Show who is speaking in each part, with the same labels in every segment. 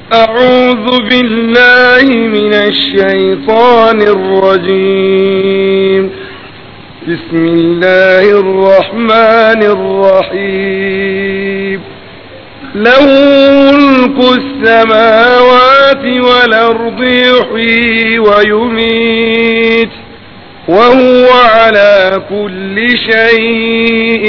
Speaker 1: أعوذ بالله من الشيطان الرجيم بسم الله الرحمن الرحيم له ملك السماوات والأرض يحيي ويميت وهو على كل شيء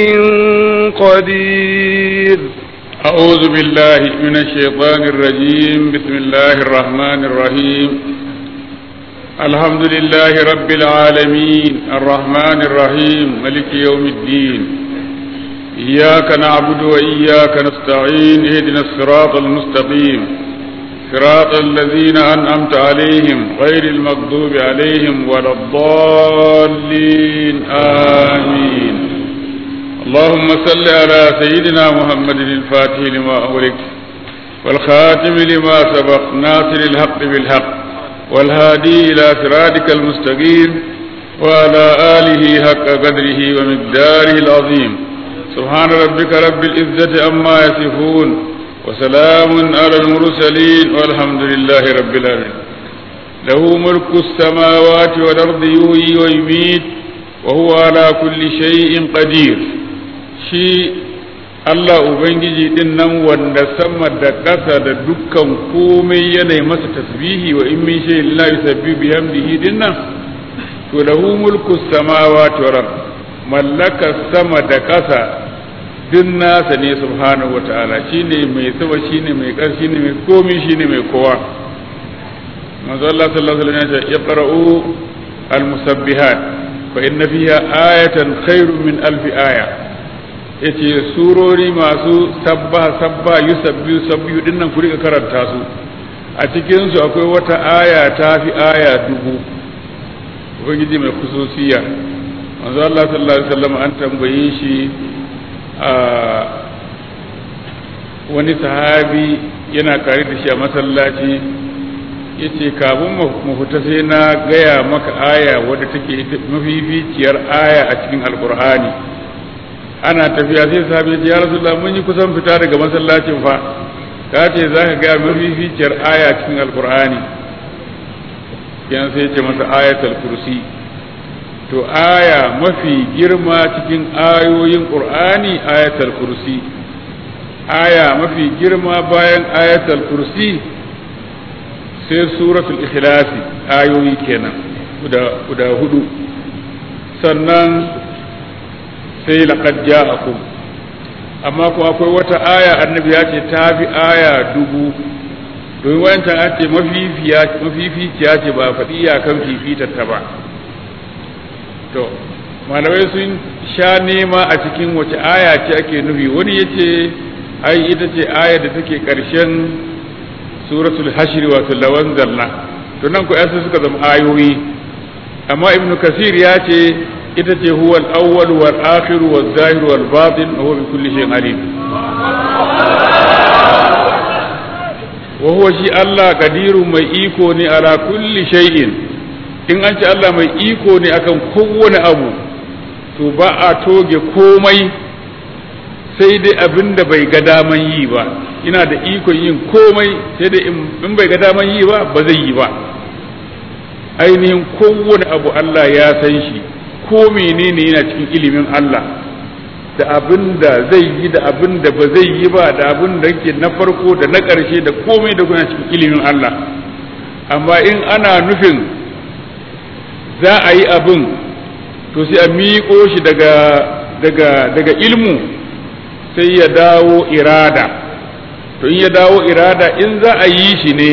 Speaker 1: قدير
Speaker 2: أعوذ بالله من الشيطان الرجيم بسم الله الرحمن الرحيم الحمد لله رب العالمين الرحمن الرحيم ملك يوم الدين إياك نعبد وإياك نستعين اهدنا الصراط المستقيم صراط الذين أنعمت عليهم غير المغضوب عليهم ولا الضالين آمين اللهم صل على سيدنا محمد الفاتح لما أغلق والخاتم لما سبق ناصر الحق بالحق والهادي إلى صراطك المستقيم وعلى آله حق قدره ومقداره العظيم سبحان ربك رب العزة عما يصفون وسلام على المرسلين والحمد لله رب العالمين له ملك السماوات والأرض يحيي ويميت وهو على كل شيء قدير shi Allah Ubangiji din nan wanda sama da ƙasa da dukkan komai yanayi masa tasbihi wa in min shay la yusabbihu bihamdihi din nan to lahu mulku samawati wal mallaka sama da ƙasa din nasa ne subhanahu wataala shine mai sama shine mai ƙar shine mai komai shine mai kowa manzo Allah sallallahu alaihi wasallam ya yaqra'u al-musabbihat fa inna fiha ayatan khairun min alfi aya yace surori masu sabba sabba yusabbihu sabbihu dinnan ku rika karanta su a cikin su akwai wata aya ta fi aya dubu ubangiji mai kususiya manzo Allah sallallahu alaihi wasallam an tambaye shi a wani sahabi yana kare da shi a masallaci yace kafin mu fita sai na gaya maka aya wadda take mafificiyar aya a cikin alkur'ani ana tafiya sai sahabi ya rasulullah mun yi kusan fita daga masallacin fa ka ce za ka gaya mafificiyar aya cikin alkur'ani yan sai ce masa ayatul kursi to aya mafi girma cikin ayoyin qur'ani ayatul kursi aya mafi girma bayan ayatul kursi sai suratul ikhlasi ayoyi kenan guda guda hudu sannan sai laqad ja'akum amma ko akwai wata aya annabi ya ce ta fi aya dubu domin wancan an ce mafificiya ce ba faɗi iyakan fifitar ta ba to malamai sun sha nema a cikin wace aya ce ake nufi wani ya ce ai ita ce aya da take ƙarshen suratul hashri wato lawan zalla to nan ko yasa suka zama ayoyi amma ibnu kasir ya ce ita ce huwa al-awwal wal akhir wal zahir wal batin wa huwa bi kulli shay'in alim wa huwa shi Allah qadirun mai iko ne ala kulli shay'in in an ce Allah mai iko ne akan kowane abu to ba a toge komai sai dai abin da bai ga daman yi ba ina da ikon yin komai sai dai in bai ga daman yi ba ba zai yi ba ainihin kowane abu Allah ya san shi ko menene yana cikin ilimin Allah da abin da zai yi da abin da ba zai yi ba da abin da yake na farko da na ƙarshe da komai da kuna cikin ilimin Allah amma in ana nufin za a yi abin to sai a miƙo shi daga daga daga ilmu sai ya dawo irada to in ya dawo irada in za a yi shi ne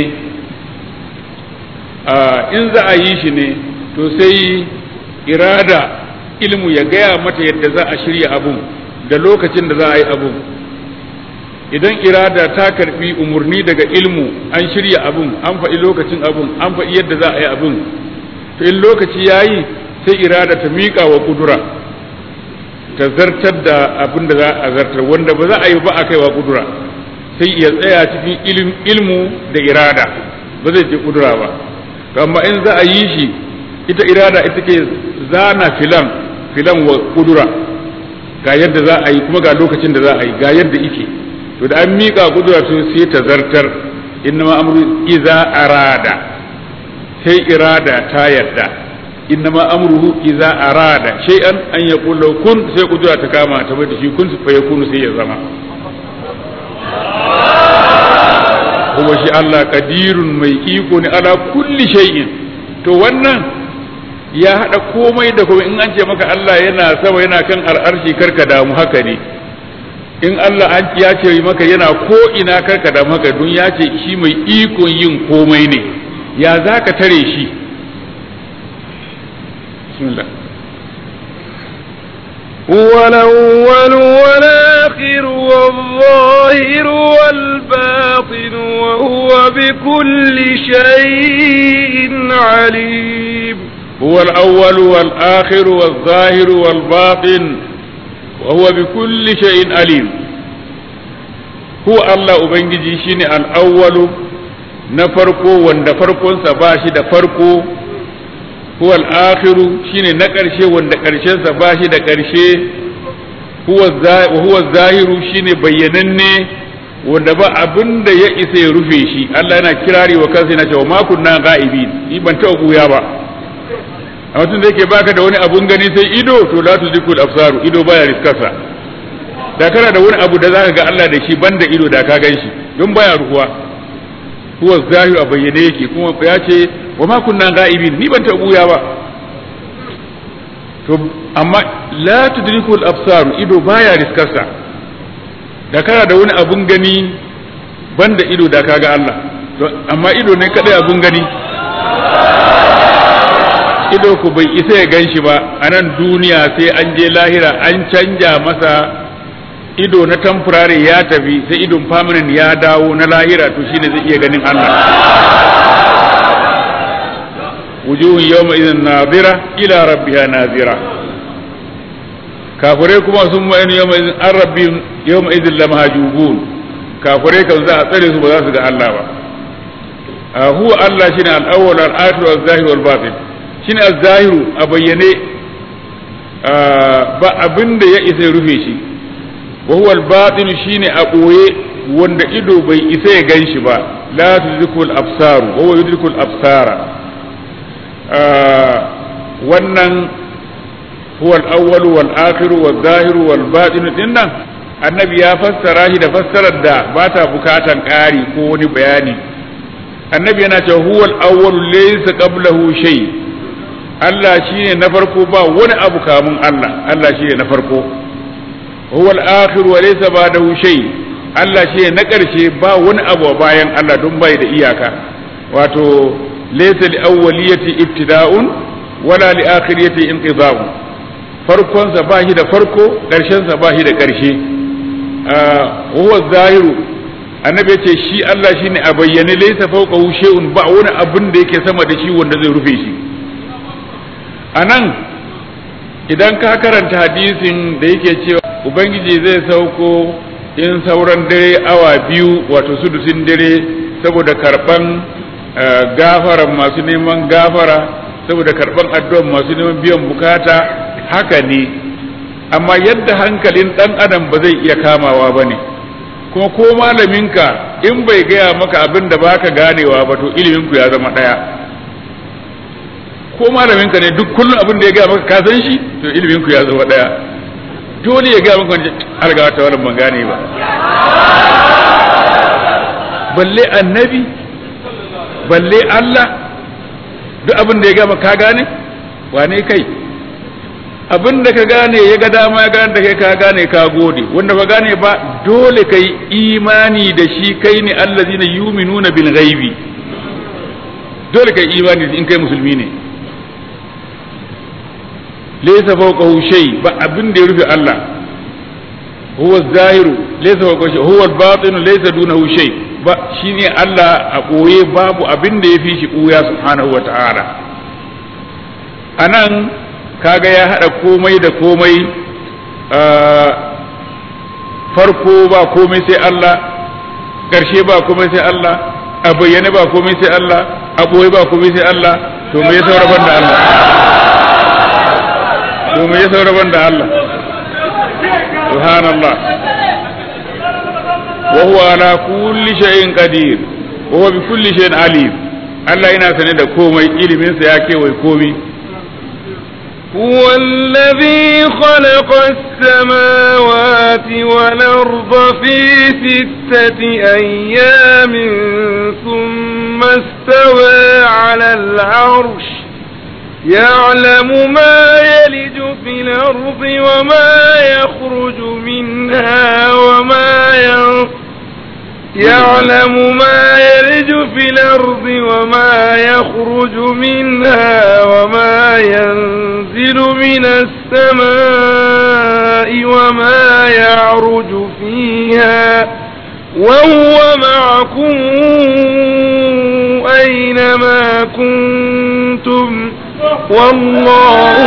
Speaker 2: in za a yi shi ne to sai irada ilmu ya gaya mata yadda za a shirya abun da lokacin da za a yi abun idan irada ta karbi umarni daga ilmu an shirya abun an faɗi lokacin abun an faɗi yadda za a yi abun to in lokaci ya yi sai irada ta miƙa wa kudura ta zartar da abin da za a zartar wanda ba za a yi ba a kaiwa kudura sai ya tsaya cikin ilmu da irada ba zai je kudura ba to amma in za a yi shi ita irada ita ke zana filan filan wa kudura ga yadda za a yi kuma ga lokacin da za a yi ga yadda ike to da an miƙa kudura to sai ta zartar innama amru iza arada sai irada ta yadda innama amruhu iza arada shay'an an yaqulu kun sai kudura ta kama ta bai da shi kun fa yakunu sai ya zama kuma shi Allah kadirun mai iko ne ala kulli shay'in to wannan ya hada komai da komai in an ce maka Allah yana sama yana kan al'arshi karka damu haka ne in Allah an ya ce maka yana ko ina karka damu haka don ya ce shi mai ikon yin komai ne ya za ka tare shi bismillah
Speaker 1: هو الأول والآخر والظاهر والباطن وهو بكل شيء عليم
Speaker 2: هو الأول والآخر والظاهر والباطن وهو بكل شيء عليم هو الله أبنجي شيني الأول نفرقو وند فرقو سباشي دا فرقو هو الآخر شيني نكرشي وند كرشي سباشي دا كرشي هو وهو الظاهر شيني بينني wanda ba abin da ya isa ya rufe shi Allah yana kirari wa kansa yana cewa ma kunna ga'ibin ni ban taɓa buya ba a mutum da yake baka da wani abun gani sai ido to la tudrikul absaru ido baya riskarsa da kana da wani abu da zaka ga Allah da shi banda ido da ka gan shi don baya ruhuwa huwa zahiru a bayyane yake kuma ya ce wa ma kunna ga'ibin ni ban taɓa buya ba to amma la tudrikul absaru ido baya riskarsa da kana da wani abun gani banda ido da ka ga Allah amma ido ne kadai abun gani ido ku bai isa ya gan shi ba a nan duniya sai an je lahira an canja masa ido na temporary ya tafi sai idon permanent ya dawo na lahira to shine zai iya ganin Allah wujuhun yawma idhin nadira ila rabbiha nazira kafirai kuma sun ma'ani yawma idhin an rabbihim yawma idhin lamahjubun kafirai kan za a tsare su ba za su ga Allah ba huwa Allah shine al-awwal al-akhir wal-zahir wal-batin shine az-zahiru a bayyane ba abin da ya isa rufe shi wa huwa al-batin shine a boye wanda ido bai isa ya gan shi ba la tudrikul absaru wa huwa yudrikul absara wannan huwa al-awwal wal akhir wal zahir wal batin dinnan annabi ya fassara shi da fassarar da ba ta bukatan ƙari ko wani bayani annabi yana cewa huwa al-awwal laysa qablahu shay Allah shine na farko ba wani abu kamun Allah Allah shine na farko huwa al-akhir wa laysa ba'dahu shay Allah shine na ƙarshe ba wani abu bayan Allah don bai da iyaka wato laysa li awwaliyati ibtida'un wala li akhiriyati inqida'un farkon sa ba shi da farko ƙarshen sa ba shi da ƙarshe huwa zahiru annabi ya ce shi Allah shine a bayyane laysa fawqahu shay'un ba wani abin da yake sama da shi wanda zai rufe shi anan idan ka karanta hadisin da yake cewa ubangiji zai sauko in sauran dare awa biyu wato sudusin dare saboda karban gafaran masu neman gafara saboda karban addu'an masu neman biyan bukata haka ne amma yadda hankalin dan adam ba zai iya kamawa ba ne kuma ko malaminka in bai gaya maka abin da baka ganewa ba to iliminku ya zama ɗaya ko malaminka ne duk kullum abin da ya gaya maka ka san shi to iliminku ya zama ɗaya dole ya gaya maka wani arga ta wani ban gane ba balle annabi balle Allah duk abin da ya gaya maka ka gane wane kai abin da ka gane ya ga dama ya gane da kai ka gane ka gode wanda ba gane ba dole kai imani da shi kai ne allazina yuminuna bil ghaibi dole kai imani in kai musulmi ne laysa fawqahu shay ba abin da ya rufe Allah huwa zahiru laysa fawqahu shay huwa al-batin laysa dunahu shay ba shine Allah a koye babu abin da ya fi shi kuya subhanahu wa ta'ala anan kaga ya haɗa komai da komai farko ba komai sai Allah ƙarshe ba komai sai Allah a bayyane ba komai sai Allah a ɓoye ba komai sai Allah to me ya sauraban da Allah to me ya sauraban da Allah subhanallah wa huwa ala kulli shay'in qadir wa huwa bi kulli shay'in alim Allah yana sane da komai ilimin sa ya kewaye komai
Speaker 1: هو الذي خلق السماوات والأرض في ستة أيام ثم استوى على العرش يعلم ما يلج في الأرض وما يخرج منها وما ينفع يعلم ما يلج في الأرض وما يخرج منها وما ينزل من السماء وما يعرج فيها وهو معكم أينما كنتم والله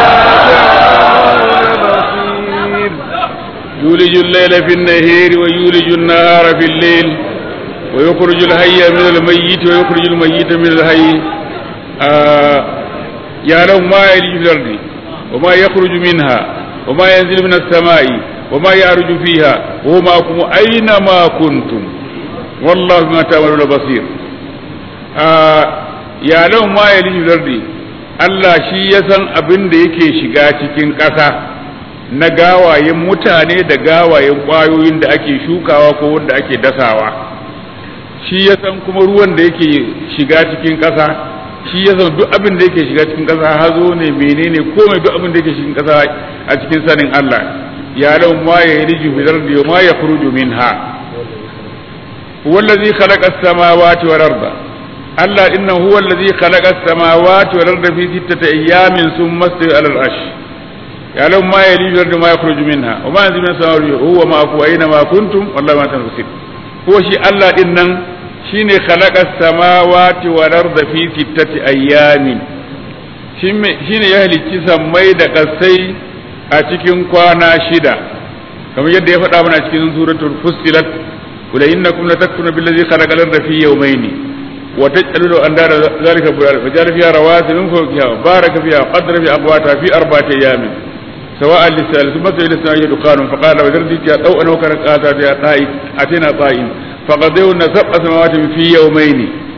Speaker 1: بما تعملون بصير
Speaker 2: يولج الليل في النهار ويولج النهار في الليل ويخرج الحي من الميت ويخرج الميت من الحي آه يعلم ما يلج في الأرض وما يخرج منها وما ينزل من السماء وما يعرج فيها وهو معكم أينما كنتم والله بما تعملون بصير آه يعلم ما يلج في الأرض Allah shi ya san abin da yake shiga cikin ƙasa na gawayen mutane da gawayen ƙwayoyin da ake shukawa ko wanda ake dasawa shi ya san kuma ruwan da yake shiga cikin ƙasa shi ya san duk abin da yake shiga cikin ƙasa hazo ne menene komai duk abin da yake cikin ƙasa a cikin sanin Allah ya lau ma ya yi riju fitar da ma ya furuju minha wallazi khalaqa as-samawati wal arda Allah inna huwa allazi khalaqa as-samawati wal arda fi sittati ayyamin thumma istawa 'ala al-'arsh يعلم ما يلج الأرض ما يخرج منها وما ينزل من السماء هو معكم أينما كنتم والله ما تنفسون هو شيء الله إنن شيني خلق السماوات والأرض في ستة أيام shine ya halicci sammai da kasai a cikin kwana shida kamar yadda ya faɗa mana cikin suratul fussilat kula innakum latakfuruna billazi khalaqa al-ardha fi yawmayni wa taj'aluna andara zalika bulal fajala fiha rawasi min fawqiha baraka fiha qadra fi aqwata fi arba'ati ayamin سواء للسائل ثم سئل السائل دخان فقال وذرني يا ضوء وكرت آتات يا طائف أتينا طائم فقضينا سبع سماوات في يومين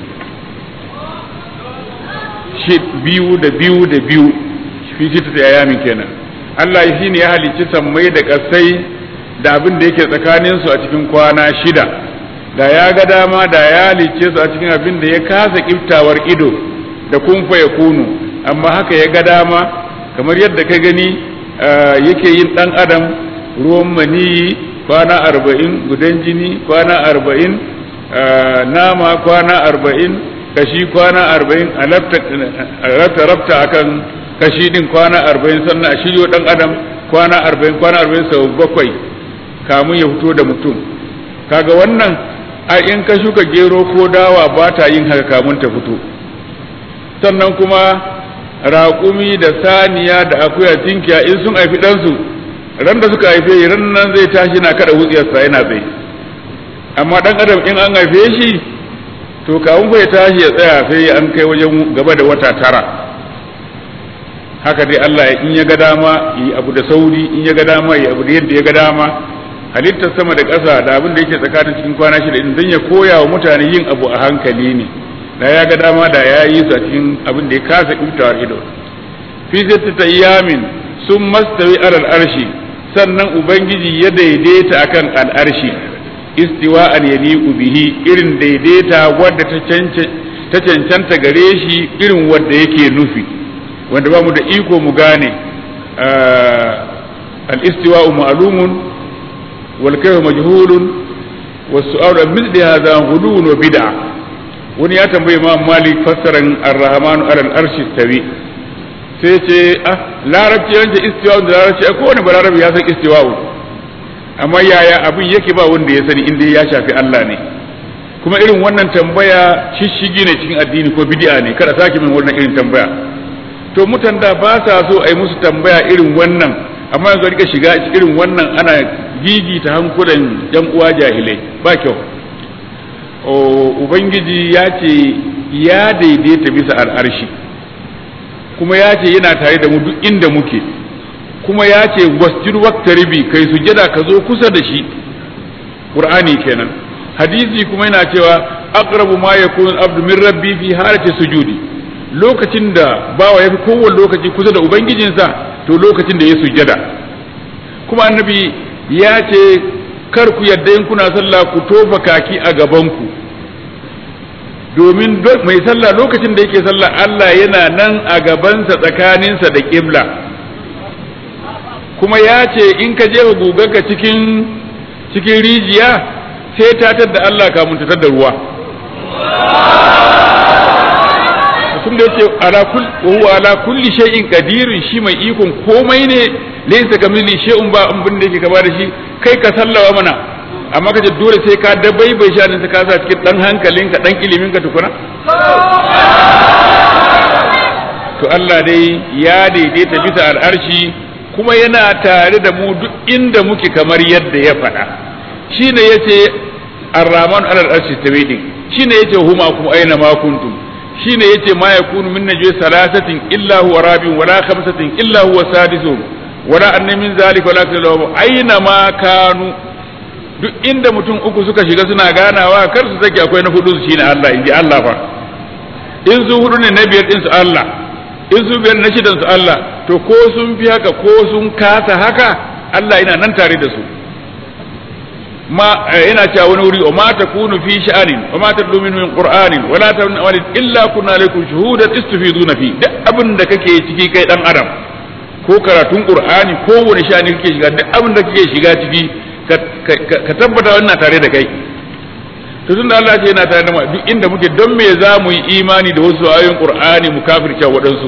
Speaker 2: شد بيو da biyu da biyu fi sittati ayamin kenan Allah shi ne ya halicci sammai da kasai da abin da yake tsakanin su a cikin kwana shida da ya ga dama da ya halicce su a cikin abin da ya kasa kiftawar ido da kumfa ya kunu amma haka ya ga dama kamar yadda ka gani yake yin ɗan adam ruwan maniyi kwana arba'in gudan jini kwana arba'in nama kwana arba'in kashi kwana arba'in a rafta rafta akan kashi din kwana arba'in sannan a shiryo ɗan adam kwana arba'in kwana arba'in sau bakwai kamun ya fito da mutum kaga wannan a in ka shuka gero ko dawa ba ta yin haka kamun ta fito sannan kuma raƙumi da saniya da akuya tinkiya in sun haifi ɗansu ran da suka haife shi ran nan zai tashi na kada wutsiyarsa yana tsaye amma ɗan adam in an haife shi to kawun bai tashi ya tsaya sai an kai wajen gaba da wata tara haka dai Allah in ya ga dama yi abu da sauri in ya ga dama yi abu da yadda ya ga dama halittar sama da ƙasa da abin da yake tsakanin cikin kwana shida in dan ya koya wa mutane yin abu a hankali ne da ya ga dama da ya yi su a cikin abin da ya kasa kiftawar ido fi ta yamin sun mastawi alal arshi sannan ubangiji ya daidaita akan al'arshi istiwa an yaliqu bihi irin daidaita wadda ta cancanta gare shi irin wadda yake nufi wanda ba mu da iko mu gane al-istiwa ma'lumun wal kayfu majhulun was-su'alu an mithli hadha ghulun wa bid'ah wani ya tambaye ma malik fassaran ar-rahmanu alal arshi tawi sai ce ah larabci yanke istiwa da larabci ko wani balarabi ya san istiwa amma yaya abin yake ba wanda ya sani inda ya shafi Allah ne kuma irin wannan tambaya shishigi ne cikin addini ko bid'a ne kada sake min wannan irin tambaya to mutan da ba sa so a yi musu tambaya irin wannan amma yanzu rika shiga irin wannan ana gigita hankulan yan uwa jahilai ba kyau ubangiji ya ce ya daidaita bisa al'arshi kuma ya ce yana tare da mu duk inda muke kuma ya ce wasjud waqtaribi kai sujada ka zo kusa da shi qur'ani kenan hadisi kuma yana cewa aqrabu ma yakunu al-abdu min rabbi fi halati sujudi lokacin da bawa yafi kowane lokaci kusa da ubangijinsa to lokacin da ya sujjada kuma annabi ya ce kar ku yadda in kuna sallah ku tofa kaki a gabanku domin mai sallah lokacin da yake sallah Allah yana nan a gabansa tsakaninsa da ƙibla kuma ya ce in ka jefa gugarka cikin cikin rijiya sai ta da Allah kamun ta da ruwa mutum da yake ala kul huwa ala kulli shay'in qadirun shi mai ikon komai ne laysa kamili shay'un ba abin da yake gaba da shi kai ka sallawa mana amma kace dole sai ka dabaibai shanin ta kasa cikin dan hankalinka dan ilimin ka tukuna to Allah dai ya daidaita bisa al'arshi kuma yana tare da mu duk inda muke kamar yadda ya faɗa shine yace ar-rahman alal arshi tawidi shine yace huma kuma aina ma kuntum shine yace ma yakunu min najwa salasatin illa huwa rabiun wala khamsatin illa huwa sadisuhum wala anna min zalika wala kallahu aina ma kanu duk inda mutum uku suka shiga suna ganawa kar su sake akwai na hudu su shine Allah inji Allah fa in su hudu ne na biyar din su Allah in su biyar na shidan su Allah to ko sun fi haka ko sun kasa haka Allah yana nan tare da su ma yana cewa wani wuri ma takunu fi sha'anin wa ma tadlu min min qur'anin wa la ta'malu illa kunna alaykum shuhudan istufiduna fi duk abin da kake ciki kai dan adam ko karatun qur'ani ko wani sha'ani kake shiga duk abin da kake shiga ciki ka tabbata wannan tare da kai to tunda Allah ce yana tare da mu duk inda muke don me za mu yi imani da wasu ayoyin qur'ani mu kafirce waɗansu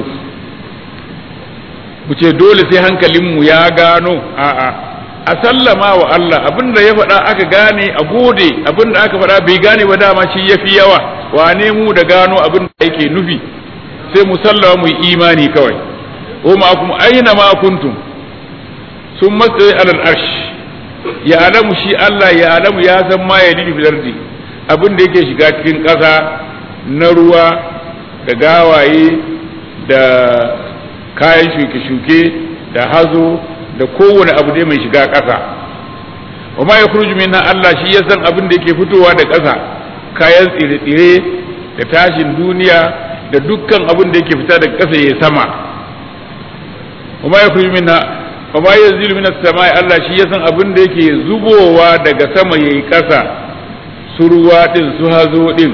Speaker 2: mu ce dole sai hankalinmu ya gano a'a a sallama wa Allah abinda ya faɗa aka gane a gode abinda aka faɗa bai gane ba dama shi yafi yawa wane mu da gano abin da yake nufi sai mu sallama mu yi imani kawai o ma kuma aina ma kuntum sun matsayi alal arsh ya alamu shi Allah ya alamu ya san ma ya lidi filardi abin da yake shiga cikin ƙasa na ruwa da gawaye da kayan shuke-shuke da hazo da kowane abu dai mai shiga ƙasa wa ma ya kurju minna Allah shi ya san abin da yake fitowa da ƙasa kayan tsire-tsire da tashin duniya da dukkan abin da yake fita daga ƙasa ya sama wa ma ya kurju minna wa ma ya zilu minas samai Allah shi ya san abin da yake zubowa daga sama yayi ƙasa su ruwa din su hazo din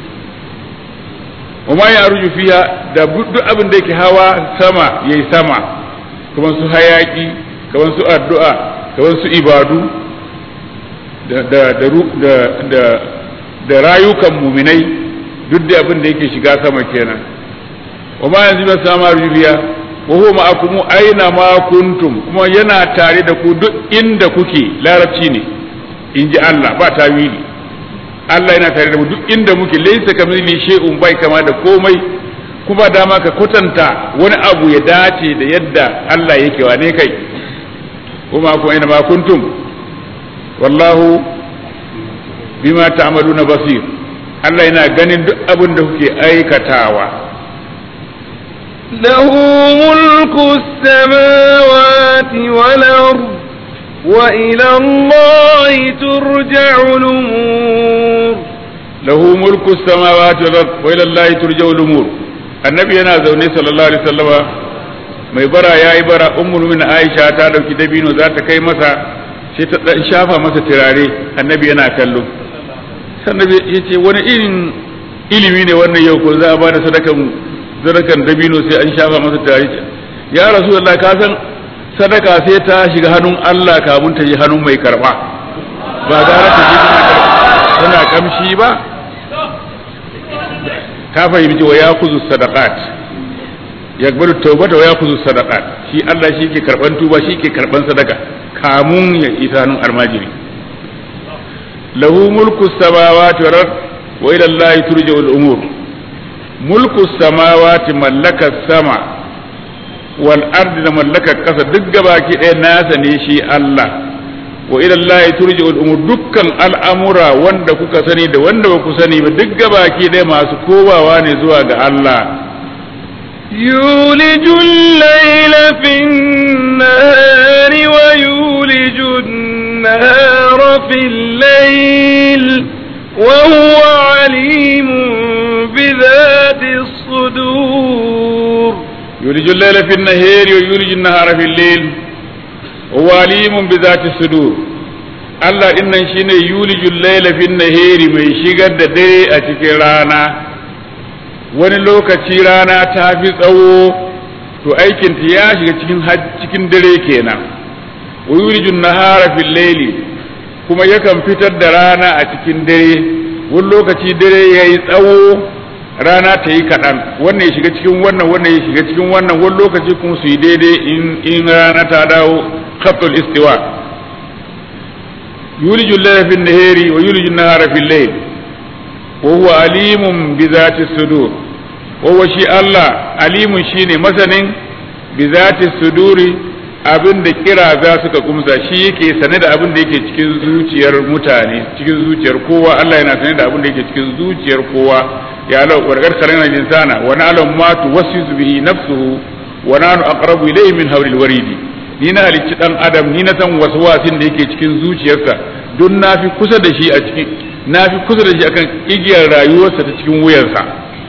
Speaker 2: wa ma ya arju fiya da duk abin da yake hawa sama yayi sama kuma su hayaki kamar su addu'a kamar su ibadu da rayukan muminai duk da abin da yake shiga sama kenan wa ma yanzu ba sama rubiya wa huwa ma'akum aina ma kuntum kuma yana tare da ku duk inda kuke larabci ne in ji Allah ba tawili Allah yana tare da mu duk inda muke laysa kamili shay'un bai kama da komai kuma dama ka kwatanta wani abu ya dace da yadda Allah yake wane kai kuma ku aina ma kuntum wallahu bima ta'maluna basir Allah yana ganin duk abin da kuke aikatawa
Speaker 1: له ملك السماوات والأرض وإلى الله ترجع الأمور
Speaker 2: له ملك السماوات والأرض وإلى الله ترجع الأمور النبي أنا زوني صلى الله عليه وسلم mai bara ya yi bara ummul min aisha ta dauki dabino za ta kai masa sai ta dan shafa masa turare annabi yana kallo sannan ya ce wani irin ilimi ne wannan yau ko za a ba da sadakan sadakan dabino sai an shafa masa turare ya rasulullah ka san sadaka sai ta shiga hannun Allah kamun ta ji hannun mai karba ba gara ta ji tana kamshi ba ta fahimci wa ya kuzu sadaqat yakbaru taubata wa yakhudhu sadaqat shi Allah shi ke karban tuba shi ke karban sadaka kamun ya isa hannun almajiri lahu mulku samawati wal ard wa ila Allah turja'u al umur mulku samawati mallaka sama wal ard da mallaka kasa duk gabaki ɗaya nasa ne shi Allah wa ila Allah turja'u al umur dukkan al'amura wanda kuka sani da wanda ba ku sani ba duk gabaki ɗaya masu kowawa ne zuwa ga Allah
Speaker 1: يولج الليل في النهار ويولج النهار في الليل وهو عليم بذات الصدور
Speaker 2: يولج الليل في النهار ويولج النهار في الليل وهو عليم بذات الصدور Allah din nan shine yulijul laila fin nahari mai shigar da dare a cikin rana wani lokaci rana ta fi tsawo to aikin ta ya shiga cikin cikin dare kenan wa yulijul nahara fil laili kuma yakan fitar da rana a cikin dare wani lokaci dare yayi tsawo rana ta yi kaɗan wannan ya shiga cikin wannan wannan ya shiga cikin wannan wani lokaci kuma su yi daidai in rana ta dawo khatul istiwa يولج الليل في النهار ويولج النهار في الليل وهو عليم بذات الصدور وهو شيء الله عليم شيء مثلا بذات الصدور abin da kira za suka kumsa shi yake sane da abin da yake cikin zuciyar mutane cikin zuciyar kowa Allah yana sane da abin da yake cikin zuciyar kowa ya lau warkar karen insana wa na'lam ma tuwassisu bihi nafsuhu wa nahnu aqrabu ilayhi min hawlil waridi ni na halicci dan adam ni na san wasu wasin da yake cikin zuciyarsa don na fi kusa da shi a cikin na fi kusa da shi akan igiyar rayuwarsa ta cikin wuyarsa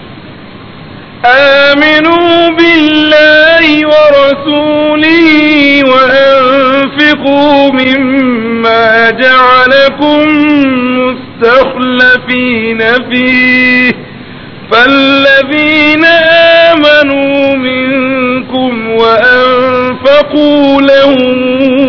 Speaker 1: آمنوا بالله ورسوله وأنفقوا مما جعلكم مستخلفين فيه فالذين آمنوا منكم وأنفقوا لهم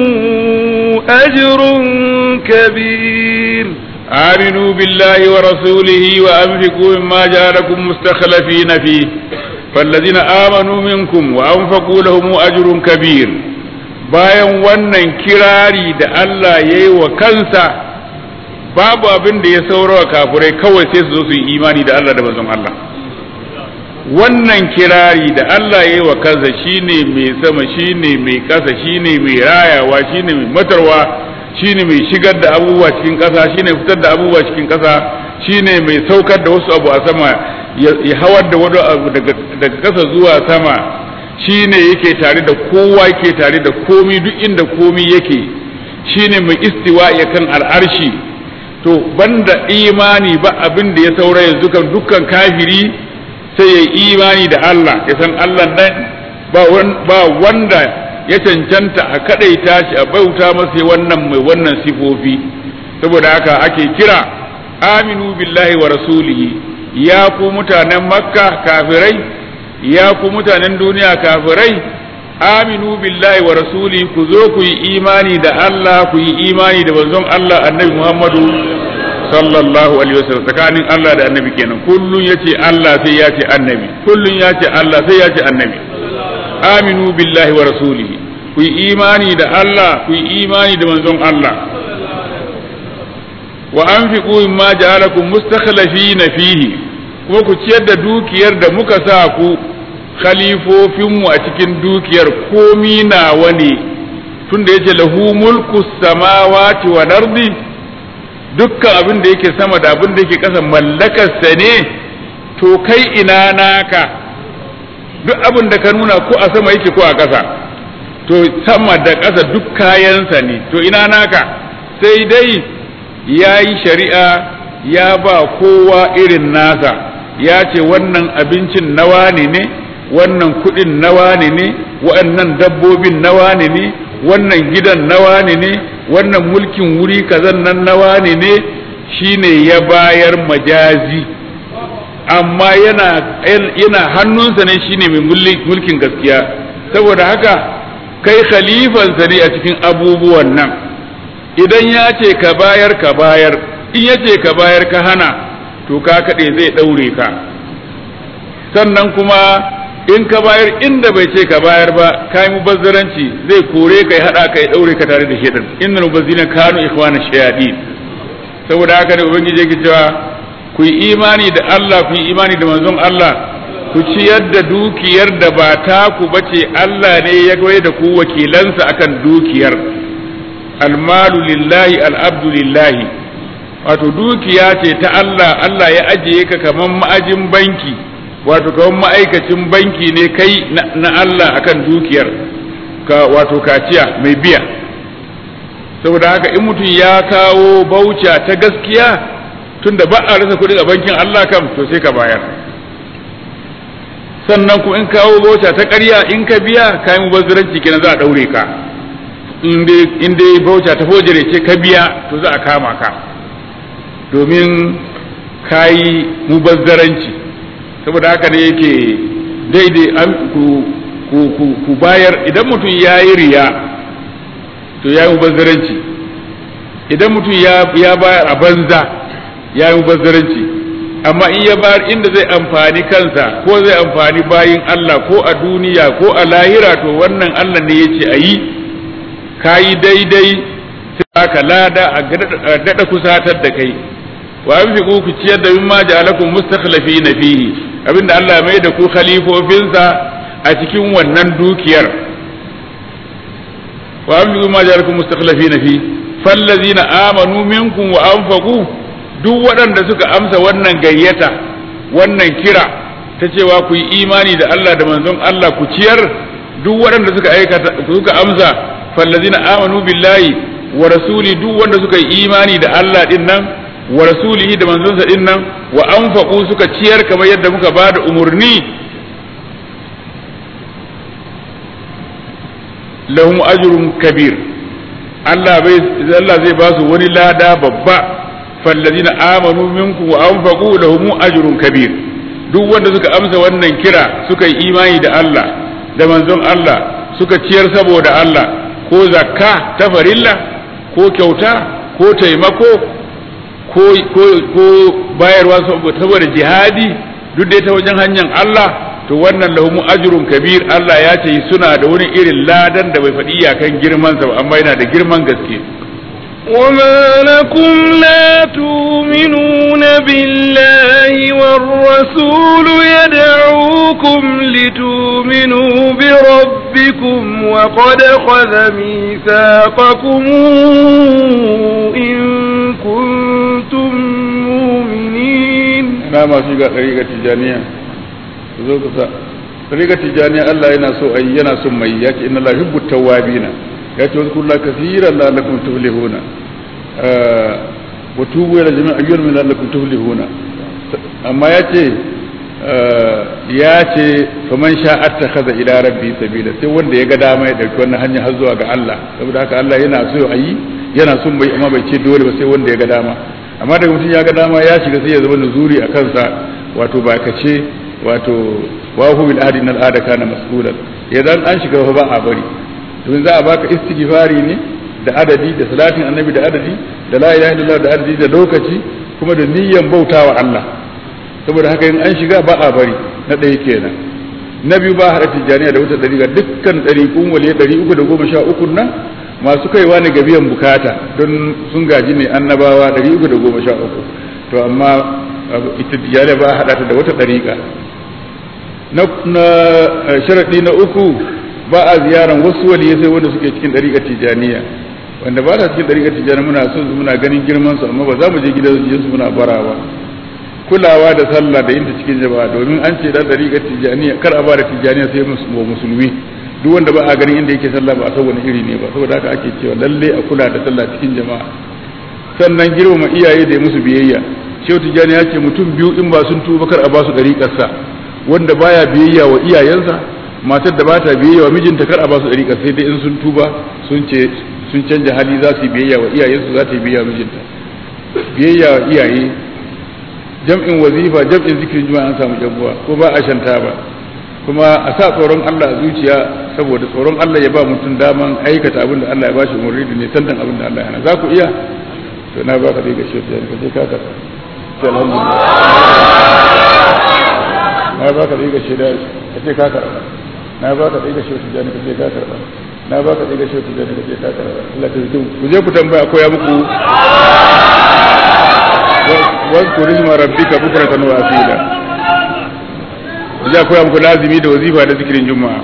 Speaker 1: أجر كبير
Speaker 2: آمنوا بالله ورسوله وأنفقوا مما جعلكم مستخلفين فيه فالذين آمنوا منكم وأنفقوا لهم أجر كبير bayan wannan kirari da Allah ya yi wa kansa babu abin da ya saurawa kafurai kawai sai su zo su yi imani da Allah da manzon Allah wannan kirari da Allah ya yi wa kansa shine mai sama shine mai kasa shine mai rayawa shine mai matarwa shine mai shigar da abubuwa cikin ƙasa shine fitar da abubuwa cikin ƙasa shine mai saukar da wasu abu a sama ya hawar da wani abu daga ƙasa zuwa sama shine yake tare da kowa yake tare da komi duk inda komi yake shine mai istiwa ya kan al'arshi to banda imani ba abin da ya saura yanzu kan dukkan kafiri sai ya imani da Allah ya san Allah nan ba wanda ya cancanta a kadaita shi a bauta masa wannan mai wannan sifofi saboda haka ake kira aminu billahi wa rasulihi ya ku mutanen makka kafirai ya ku mutanen duniya kafirai aminu billahi wa rasuli ku zo ku yi imani da Allah ku yi imani da manzon Allah annabi Muhammadu sallallahu alaihi wasallam tsakanin Allah da annabi kenan kullun yace Allah sai ya ce annabi kullun yace Allah sai ya ce annabi aminu billahi wa rasulihi ku yi imani da Allah ku yi imani da manzon Allah wa anfiqu mimma ja'alakum mustakhlifina fihi kuma ku ciyar da dukiyar da muka sa ku khalifofinmu a cikin dukiyar komi nawa ne tunda yace lahu mulku samawati wal ardi dukkan abin da yake sama da abin da yake ƙasa mallakarsa ne to kai ina naka duk abin da ka nuna ko a sama yake ko a ƙasa to sama da ƙasa duk kayansa ne to ina naka sai dai ya yi shari'a ya ba kowa irin nasa ya ce wannan abincin nawa ne ne wannan kuɗin nawa ne ne waɗannan dabbobin nawa ne ne wannan gidan nawa ne ne wannan mulkin wuri kazan nan nawa ne ne shine ya bayar majazi amma yana yana hannunsa ne shine mai mulkin gaskiya saboda haka kai khalifansa ne a cikin abubuwan nan idan ya ce ka bayar ka bayar in ya ce ka bayar ka hana to ka kaɗe zai ɗaure ka sannan kuma in ka bayar inda bai ce ka bayar ba ka yi mubazzaranci zai kore ka ya haɗa ka ya ɗaure ka tare da shaitan innal mubazzina kanu ikhwana shayatin saboda haka ne ubangiji yake cewa ku yi imani da Allah ku yi imani da manzon Allah ku ciyar da dukiyar da ba ta ku bace Allah ne ya goye da ku wakilansa akan dukiyar almalu lillahi al'abdu lillahi wato dukiya ce ta Allah Allah ya ajiye ka kaman ma'ajin banki wato kaman ma'aikacin banki ne kai na Allah akan dukiyar ka wato kaciya mai biya saboda haka in mutum ya kawo bauca ta gaskiya tunda ba a rasa kuɗi a bankin Allah kam to sai ka bayar sannan kuma in kawo bauta ta ƙarya in ka biya kayan mubazziranci kenan za a ɗaure ka in dai bauta ta fojire ce ka biya to za a kama ka domin ka yi mubazzaranci saboda haka ne yake daidai an ku bayar idan mutum ya yi riya to ya yi mubazzaranci idan mutum ya bayar a banza ya yi mubazzaranci amma in ya bayar inda zai amfani kansa ko zai amfani bayin Allah ko a duniya ko a lahira to wannan Allah ne ya ce a yi ka yi daidai sai aka lada a daɗa kusatar da kai wa an fi ku ciyar da mimma ja'alakum mustakhlafi na fihi abinda Allah mai da ku khalifofinsa a cikin wannan dukiyar wa an fi mimma ja'alakum mustakhlafi na fihi fallazina amanu minkum wa anfaqu duk waɗanda suka amsa wannan gayyata wannan kira ta cewa ku yi imani da Allah da manzon Allah ku ciyar duk waɗanda suka aikata suka amsa fallazina amanu billahi wa rasuli duk wanda suka yi imani da Allah din nan wa rasulihi da manzonsa din nan wa anfaqu suka ciyar kamar yadda muka ba da umurni lahum ajrun kabir Allah bai Allah zai ba su wani lada babba fallazina amanu minkum wa anfaqu lahum ajrun kabir duk wanda suka amsa wannan kira suka yi imani da Allah da manzon Allah suka ciyar saboda Allah ko zakka ta farilla ko kyauta ko taimako ko ko ko bayarwa saboda jihadi duk dai ta wajen hanyar Allah to wannan lahumu ajrun kabir Allah ya ce suna da wani irin ladan da bai faɗi iyakan girman sa amma yana da girman gaske
Speaker 1: وما لكم لا تؤمنون بالله والرسول يدعوكم لتؤمنوا بربكم وقد خذ ميثاقكم إن كنتم مؤمنين
Speaker 2: نعم في طريقة تجانية طريقة تجانية الله ينسو أي ينسو ميات إن الله يحب التوابين ya ce wasu kula kasiran la'allakum tuflihuna wa tubu ila jami'a ayyuhal min la'allakum tuflihuna amma ya ce ya ce faman sha attakhadha ila rabbi sabila sai wanda ya ga dama ya dauki wannan hanya har zuwa ga Allah saboda haka Allah yana so a yi yana son bai amma bai ce dole ba sai wanda ya ga dama amma daga mutum ya ga dama ya shiga sai ya zama nuzuri a kansa wato ba ka ce wato wa hu bil adi nal ada kana mas'ulan idan an shiga ba a bari domin za a baka istighfari ne da adadi da salatin annabi da adadi da la ilaha illallah da adadi da lokaci kuma da niyyan bautawa Allah saboda haka in an shiga ba a bari na ɗaya kenan na biyu ba haɗa tijjaniya da wata ɗariƙa dukkan ɗariƙun wale ɗari uku da goma sha uku nan masu kaiwa ne ga biyan bukata don sun gaji ne annabawa ɗari uku da goma sha uku to amma ita tijjaniya ba a haɗa ta da wata ɗariƙa na sharaɗi na uku ba a ziyaran wasu waliyai sai wanda suke cikin ɗariƙar tijaniya wanda ba ta cikin ɗariƙar tijaniya muna son su muna ganin girman su amma ba za mu je gidan su muna barawa kulawa da sallah da yinta cikin jama'a domin an ce dan ɗariƙar tijaniya kar a ba da tijaniya sai musulmi duk wanda ba a ganin inda yake sallah ba a san wani iri ne ba saboda haka ake cewa lalle a kula da sallah cikin jama'a sannan girmama iyaye da musu biyayya shehu tijani ya ce mutum biyu in ba sun tuba kar a ba su ɗariƙarsa wanda baya biyayya wa iyayensa matar da bata biyayya wa mijinta kar a ba su dariƙa sai dai in sun tuba sun ce sun canja hali za su yi biyayya wa iyayensu za ta yi biyayya mijinta biyayya wa iyaye jam'in wazifa jam'in zikirin juma'a an samu jabuwa ko ba a shanta ba kuma a sa tsoron Allah a zuciya saboda tsoron Allah ya ba mutum daman aikata abin da Allah ya bashi umarni da ne tantan abin da Allah ya hana za ku iya to na baka dai gashi ta ka je ka ka alhamdulillah na baka dai gashi da ka je ka karba na ba ka ɗiga shautu jani ka je ka karɓa na ba ka ɗiga shautu jani ka je ka karɓa Allah ta zikin ku je ku tambaya koya muku wasu rizma rabbika bukratan wa asila ku je koya muku lazimi da wazifa da zikirin juma'a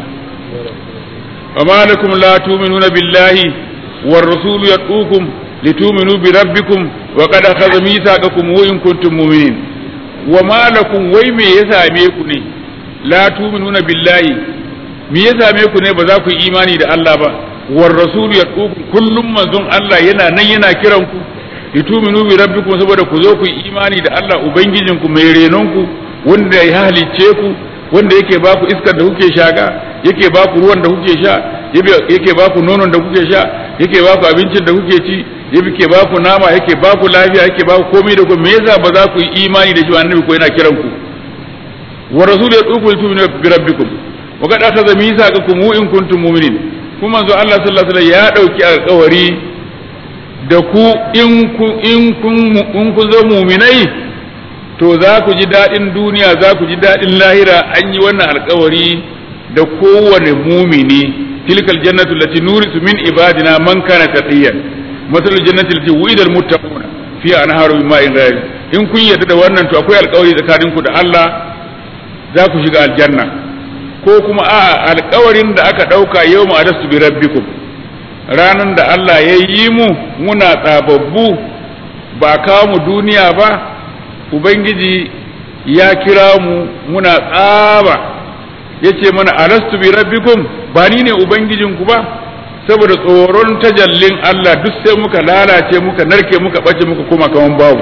Speaker 2: وما لكم لا تؤمنون بالله والرسول يدعوكم لتؤمنوا بربكم وقد أخذ ميثاقكم وإن كنتم مؤمنين وما لكم ويم يساميكم la tuminuna billahi me ya same ku ne ba za ku yi imani da Allah ba war rasul ya kullum manzon Allah yana nan yana kiran ku lituminu bi rabbikum saboda ku zo ku yi imani da Allah ubangijinku mai renonku wanda ya halicce ku wanda yake ba ku iskar da kuke shaka yake ba ku ruwan da kuke sha yake ba ku nonon da kuke sha yake ba ku abincin da kuke ci yake ba ku nama yake ba ku lafiya yake ba ku komai da komai me yasa ba za ku yi imani da shi annabi ko yana kiran ku wa rasul ya duku lituminu bi rabbikum wa qad akhadha mithaqakum in kuntum mu'minin kuma manzo Allah sallallahu alaihi wasallam ya dauki alƙawari da ku in ku in kun in ku zo mu'minai to za ku ji daɗin duniya za ku ji daɗin lahira an yi wannan alkawari da kowane mumini tilkal jannatu lati nurisu min ibadina man kana taqiyan matalul jannati lati wu'ida al muttaquna fi anharu min ma'in ghayr in kun yarda da wannan to akwai alkawari tsakanin ku da Allah za ku shiga aljanna ko kuma a alkawarin da aka dauka yawma adastu bi rabbikum ranan da Allah ya yi mu muna tsababbu ba kawo mu duniya ba ubangiji ya kira mu muna tsaba ya ce mana alastu bi rabbikum ba ni ne ubangijinku ba saboda tsoron tajallin Allah duk sai muka lalace muka narke muka ɓace muka kuma kaman babu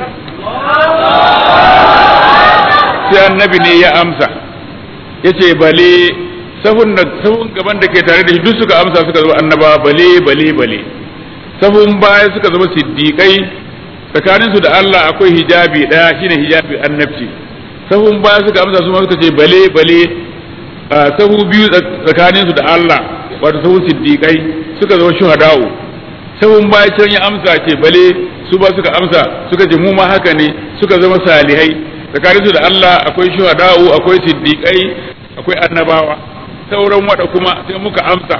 Speaker 2: sai annabi ne ya amsa ya ce bale sahun da sahun gaban da ke tare da shi duk suka amsa suka zama annaba bale bale bale sahun baya suka zama siddiƙai tsakaninsu da Allah akwai hijabi ɗaya shine hijabi annabci sahun baya suka amsa su ma suka ce bale bale sahu biyu tsakaninsu da Allah wato sahun siddiƙai suka zama shuhada'u sahun baya can ya amsa ce bale su ba suka amsa suka ce mu ma haka ne suka zama salihai tsakaninsu da Allah akwai shuhada'u akwai siddiƙai akwai annabawa sauran wada kuma sai muka amsa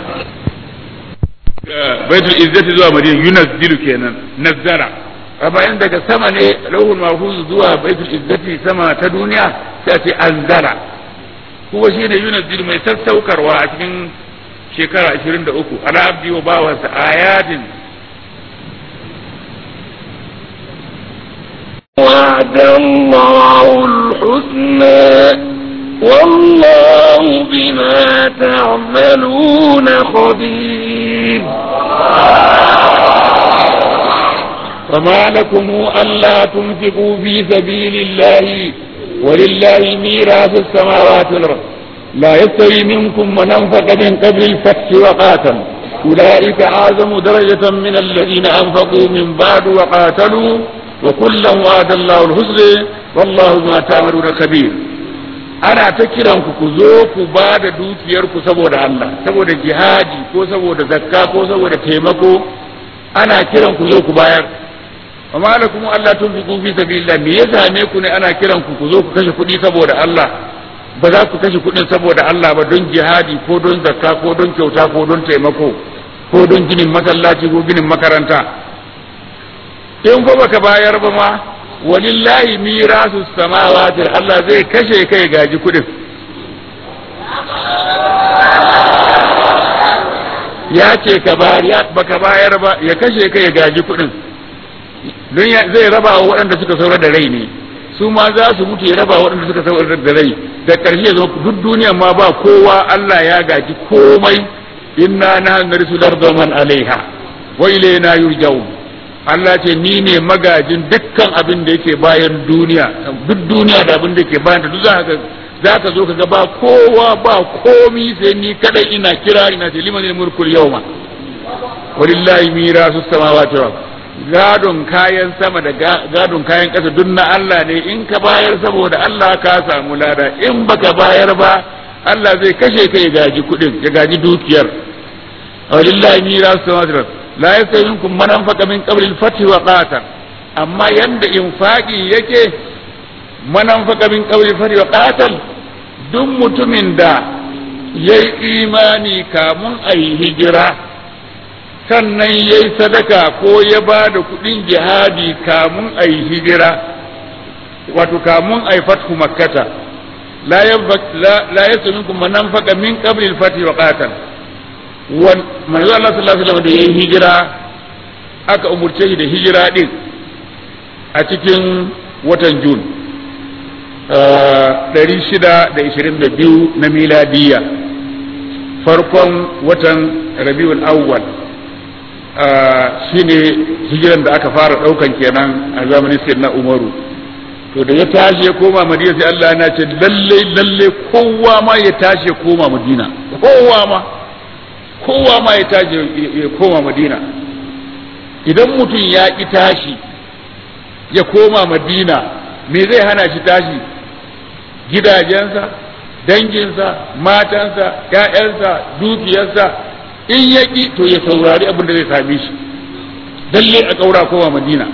Speaker 2: baitul izzati zuwa madina yunazzilu kenan nazzara a bayan daga sama ne lauhul mahfuz zuwa baitul izzati sama ta duniya sai a ce anzala kuma shine yunazzilu mai sassaukarwa a cikin shekara 23 ala abdi wa bawansa ayatin
Speaker 1: وعد الله الحسنى والله بما تعملون خبير
Speaker 2: فما لكم ألا تنفقوا في سبيل الله ولله ميراث السماوات والأرض لا يستوي منكم من أنفق من قبل الفتح وقاتل أولئك أعظم درجة من الذين أنفقوا من بعد وقاتلوا وكلا وعد الله الحسنى والله ما تعملون خبير ana ta kiran ku ku zo ku ba da dukiyarku saboda Allah saboda jihadi ko saboda zakka ko saboda taimako ana kiran ku zo ku bayar amma da kuma Allah tun fi fi sabilillah me ya same ku ne ana kiran ku ku zo ku kashe kuɗi saboda Allah ba za ku kashe kuɗin saboda Allah ba don jihadi ko don zakka ko don kyauta ko don taimako ko don ginin masallaci ko ginin makaranta in ko baka bayar ba ma walillahi mirasu samawati Allah zai kashe kai gaji kuɗin ya ce ka bayar baka bayar ba ya kashe kai gaji kuɗin don zai raba wa waɗanda suka saura da rai ne su ma za su mutu ya raba waɗanda suka saura da rai da ƙarshe zama duk duniya ma ba kowa Allah ya gaji komai inna na narisu larda man alaiha wa ilayna yurja'un Allah ce ni ne magajin dukkan abin da yake bayan duniya duk duniya da abin da yake bayan ta duk za ka za ka zo ka ga ba kowa ba komi sai ni kadai ina kira ina ce liman mulkul yawma walillahi mirasu samawati wal gadon kayan sama da gadon kayan ƙasa duk na Allah ne in ka bayar saboda Allah ka samu lada in baka bayar ba Allah zai kashe ka ya gaji kuɗin ya gaji dukiyar walillahi mirasu samawati wal la yastawi minkum man anfaqa min qabli al-fath wa qatal amma yanda infaqi yake man anfaqa min qabli al-fath wa qatal duk mutumin da yayi imani kamun ayi hijira sannan yayi sadaka ko ya ba da kudin jihadi kamun ayi hijira wato kamun ayi fathu makkata la la yastawi minkum man anfaqa min qabli al-fath wa qatal manzo Allah sallallahu alaihi wasallam da yayin hijira aka umurce shi da hijira din a cikin watan Jun 622 na miladiya farkon watan Rabiul Awwal shine hijiran da aka fara daukan kenan a zamanin sayyidina Umaru to da ya tashi ya koma Madina sai Allah ya ce lalle lalle kowa ma ya tashi ya koma Madina kowa ma kowa ma ya tashi ya koma Madina idan mutum ya ki tashi ya koma Madina me zai hana shi tashi gidajensa danginsa matansa ‘ya'yansa dukiyarsa in ya ƙi to ya saurari abin da zai same shi lalle a ƙaura kowa madina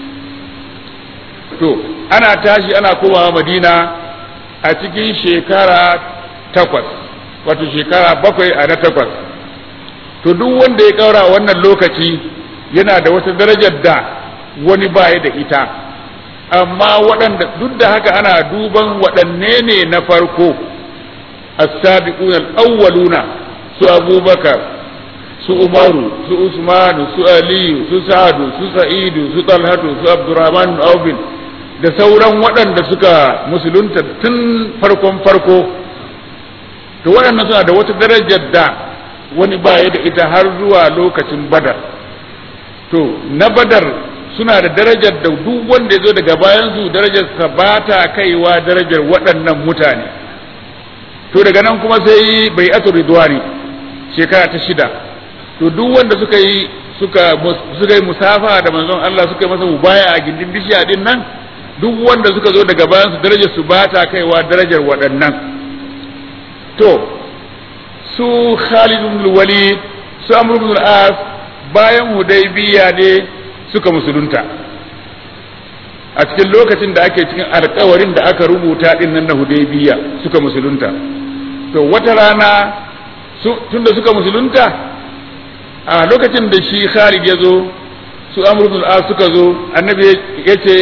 Speaker 2: to ana tashi ana komawa madina a cikin shekara takwas wato shekara bakwai a na takwas to duk wanda ya ƙaura wannan lokaci yana da wata darajar da wani baya da ita amma waɗanda duk da haka ana duban waɗanne ne na farko as-sabiquna al-awwaluna su abubakar su umaru su usmanu su aliyu su sa'adu su sa'idu su talhatu su abdurrahman bin da sauran waɗanda suka musulunta tun farkon farko to waɗannan suna da wata darajar da wani baya da ita har zuwa lokacin badar to na badar suna da darajar da duk wanda ya zo daga bayansu darajarsa ba ta kaiwa darajar waɗannan mutane to daga nan kuma sai bai atu ridwani shekara ta shida to duk wanda suka yi suka suka yi musafa da manzon Allah suka yi masa mubaya a gindin bishiya din nan duk wanda suka zo daga bayansu darajar su ba ta kaiwa darajar waɗannan to su Khalid ibn Walid su Amr ibn al-As bayan Hudaybiya ne suka musulunta a cikin lokacin da ake cikin alkawarin da aka rubuta din nan na hudaybiya suka musulunta to wata rana tunda suka musulunta a lokacin da shi Khalid ya zo su Amr ibn al suka zo annabi ya ce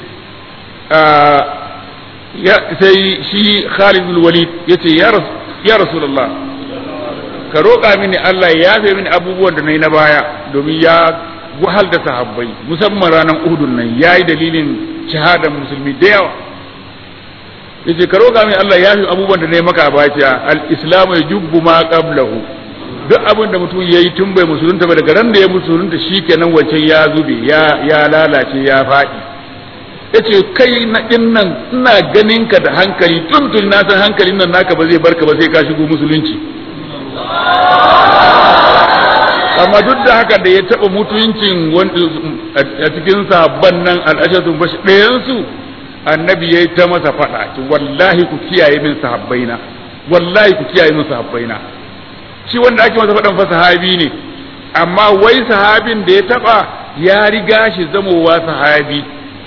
Speaker 2: ya sai shi Khalid ibn Walid ya ce ya Rasulullah ka roƙa mini Allah ya yafe mini abubuwan da na yi na baya domin ya wahal da sahabbai musamman ranar uhudun nan ya yi dalilin shahadar musulmi da yawa yace ka roƙa min Allah ya fi abubuwan da na yi maka baciya al-islamu ya jubbu ma qablahu duk abin da mutum ya yi tun bai musulunta ba daga ran da ya musulunta shikenan wancan ya zube ya ya lalace ya faɗi yace kai na din nan ina ganin ka da hankali tun tun na san hankalin nan naka ba zai barka ba sai ka shigo musulunci amma duk da haka da ya taɓa mutuncin a cikin sabon nan al'ashatun bashi ɗayansu annabi ya yi ta masa faɗa wallahi ku kiyaye min sahabbaina wallahi ku kiyaye min sahabbaina shi wanda ake masa faɗan fa sahabi ne amma wai sahabin da ya taɓa ya riga shi zamowa sahabi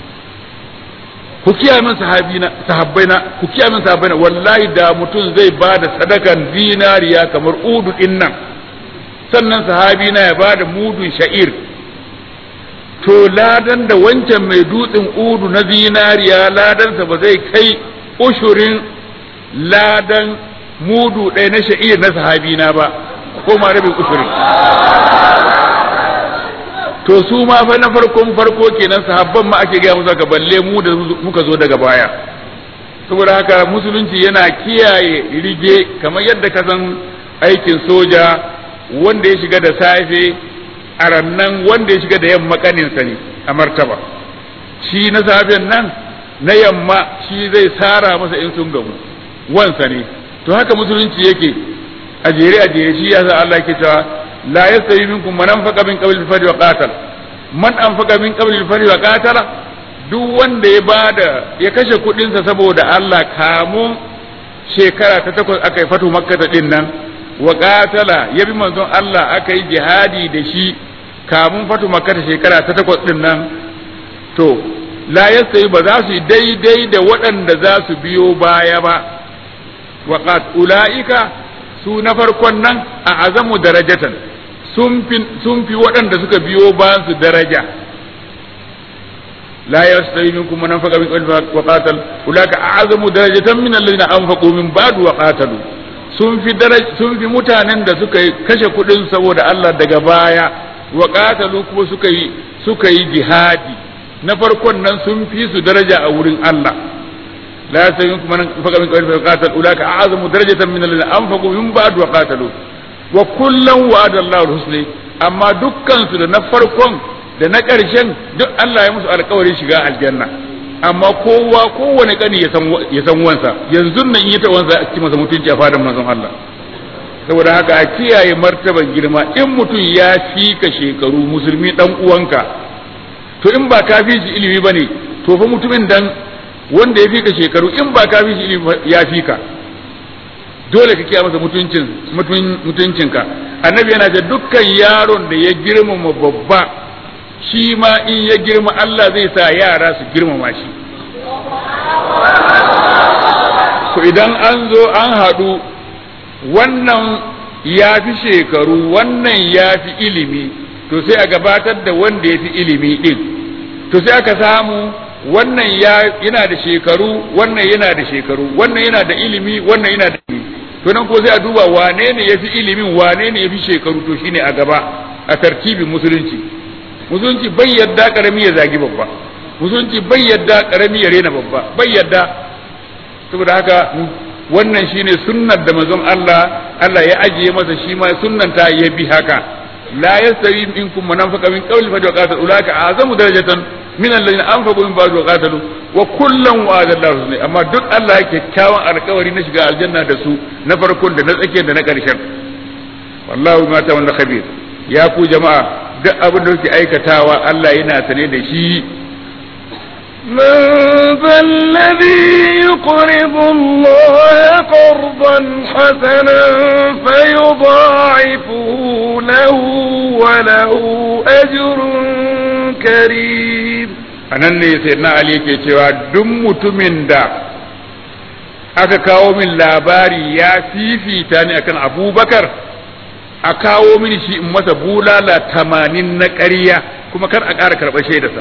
Speaker 2: ku kiyaye min sahabina sahabbaina ku kiyaye min sahabbaina wallahi da mutum zai ba da sadakan zinariya kamar udu din nan sannan sahabi na ya bada mudun sha'ir to ladan da wancan mai dutsen udu na zinariya ladansa ba zai kai ushurin ladan mudu ɗaya na sha'ir na sahabi na ba ko ma rabin ushurin to su ma fa na farkon farko kenan sahabban ma ake gaya musu ka balle mu da muka zo daga baya saboda haka musulunci yana kiyaye rige kamar yadda ka san aikin soja wanda ya shiga da safe a rannan wanda ya shiga da yamma kaninsa ne a martaba shi na safen nan na yamma shi zai sara masa in sun gamu wansa ne to haka musulunci yake a jere a jere shi yasa Allah ke cewa la yastawi minkum man anfaqa min qabli al-fajr wa qatal man anfaqa min qabli al-fajr wa qatala duk wanda ya bada ya kashe kudin sa saboda Allah kamun shekara ta takwas aka yi fatu makka din nan wa qatala ya bi manzon Allah aka yi jihadi da shi kamun fatu makka shekara ta takwas din nan to la yastawi ba za su yi daidai da waɗanda za su biyo baya ba wa qat ulaika su na farkon nan a azamu darajatan sun fi waɗanda suka biyo bayan su daraja la yastawi minkum man anfaqa min qabli wa qatal ulaka a'zamu darajatan min alladhina anfaqu min ba'du wa qatalu sun fi sun fi mutanen da suka kashe kuɗin saboda Allah daga baya wa qatalu kuma suka yi suka yi jihadi na farkon nan sun fi su daraja a wurin Allah لا يستوي منكم من انفق من قبل فقاتل اولئك اعظم درجه من الذين انفقوا من بعد وقاتلوا وكلا وعد الله الحسنى amma dukkan su da na farkon da na ƙarshen duk Allah ya musu alƙawarin shiga aljanna amma kowa kowane kani ya san ya san wansa yanzu nan in ya ta wansa a ci masa mutunci a fadan manzon Allah saboda haka a kiyaye martaban girma in mutum ya fi ka shekaru musulmi dan uwanka to in ba ka fi shi ilimi bane to fa mutumin dan wanda ya fi ka shekaru in ba ka fi shi ilimi ya fi ka dole ka kiyaye masa mutuncin mutuncinka annabi yana ce dukkan yaron da ya girmama babba shi ma in ya girma Allah zai sa yara su girmama shi to idan an zo an haɗu wannan ya fi shekaru wannan ya fi ilimi to sai a gabatar da wanda ya fi ilimi ɗin to sai aka samu wannan yana da shekaru wannan yana da shekaru wannan yana da ilimi wannan yana da ilimi to nan ko sai a duba wane ne ya fi ilimin wane ne ya fi shekaru to shine a gaba a tartibin musulunci musulunci bai yadda karami ya zagi babba musulunci bai yadda karami ya rena babba bai yadda saboda haka wannan shine sunnar da manzon Allah Allah ya ajiye masa shi ma sunnan ta ya bi haka la yastawi minkum man anfaqa min qawli fa qatal ulaka azamu darajatan min alladhina anfaqu min ba'd wa qatalu wa kullan wa'ada Allahu husna amma duk Allah yake kyawun alƙawari na shiga aljanna da su na farkon da na tsakiyar da na ƙarshen wallahu ma ta wanda khabir ya ku jama'a duk abin da kuke aikatawa Allah yana sane da shi
Speaker 1: من ذا الذي يقرض الله قرضا حسنا فيضاعفه له وله أجر كريم
Speaker 2: anan ne sai na Ali ke cewa duk mutumin da aka kawo min labari ya fifita ni akan abubakar a kawo mini shi in masa bulala tamanin na ƙarya kuma kar a ƙara karɓar shaidarsa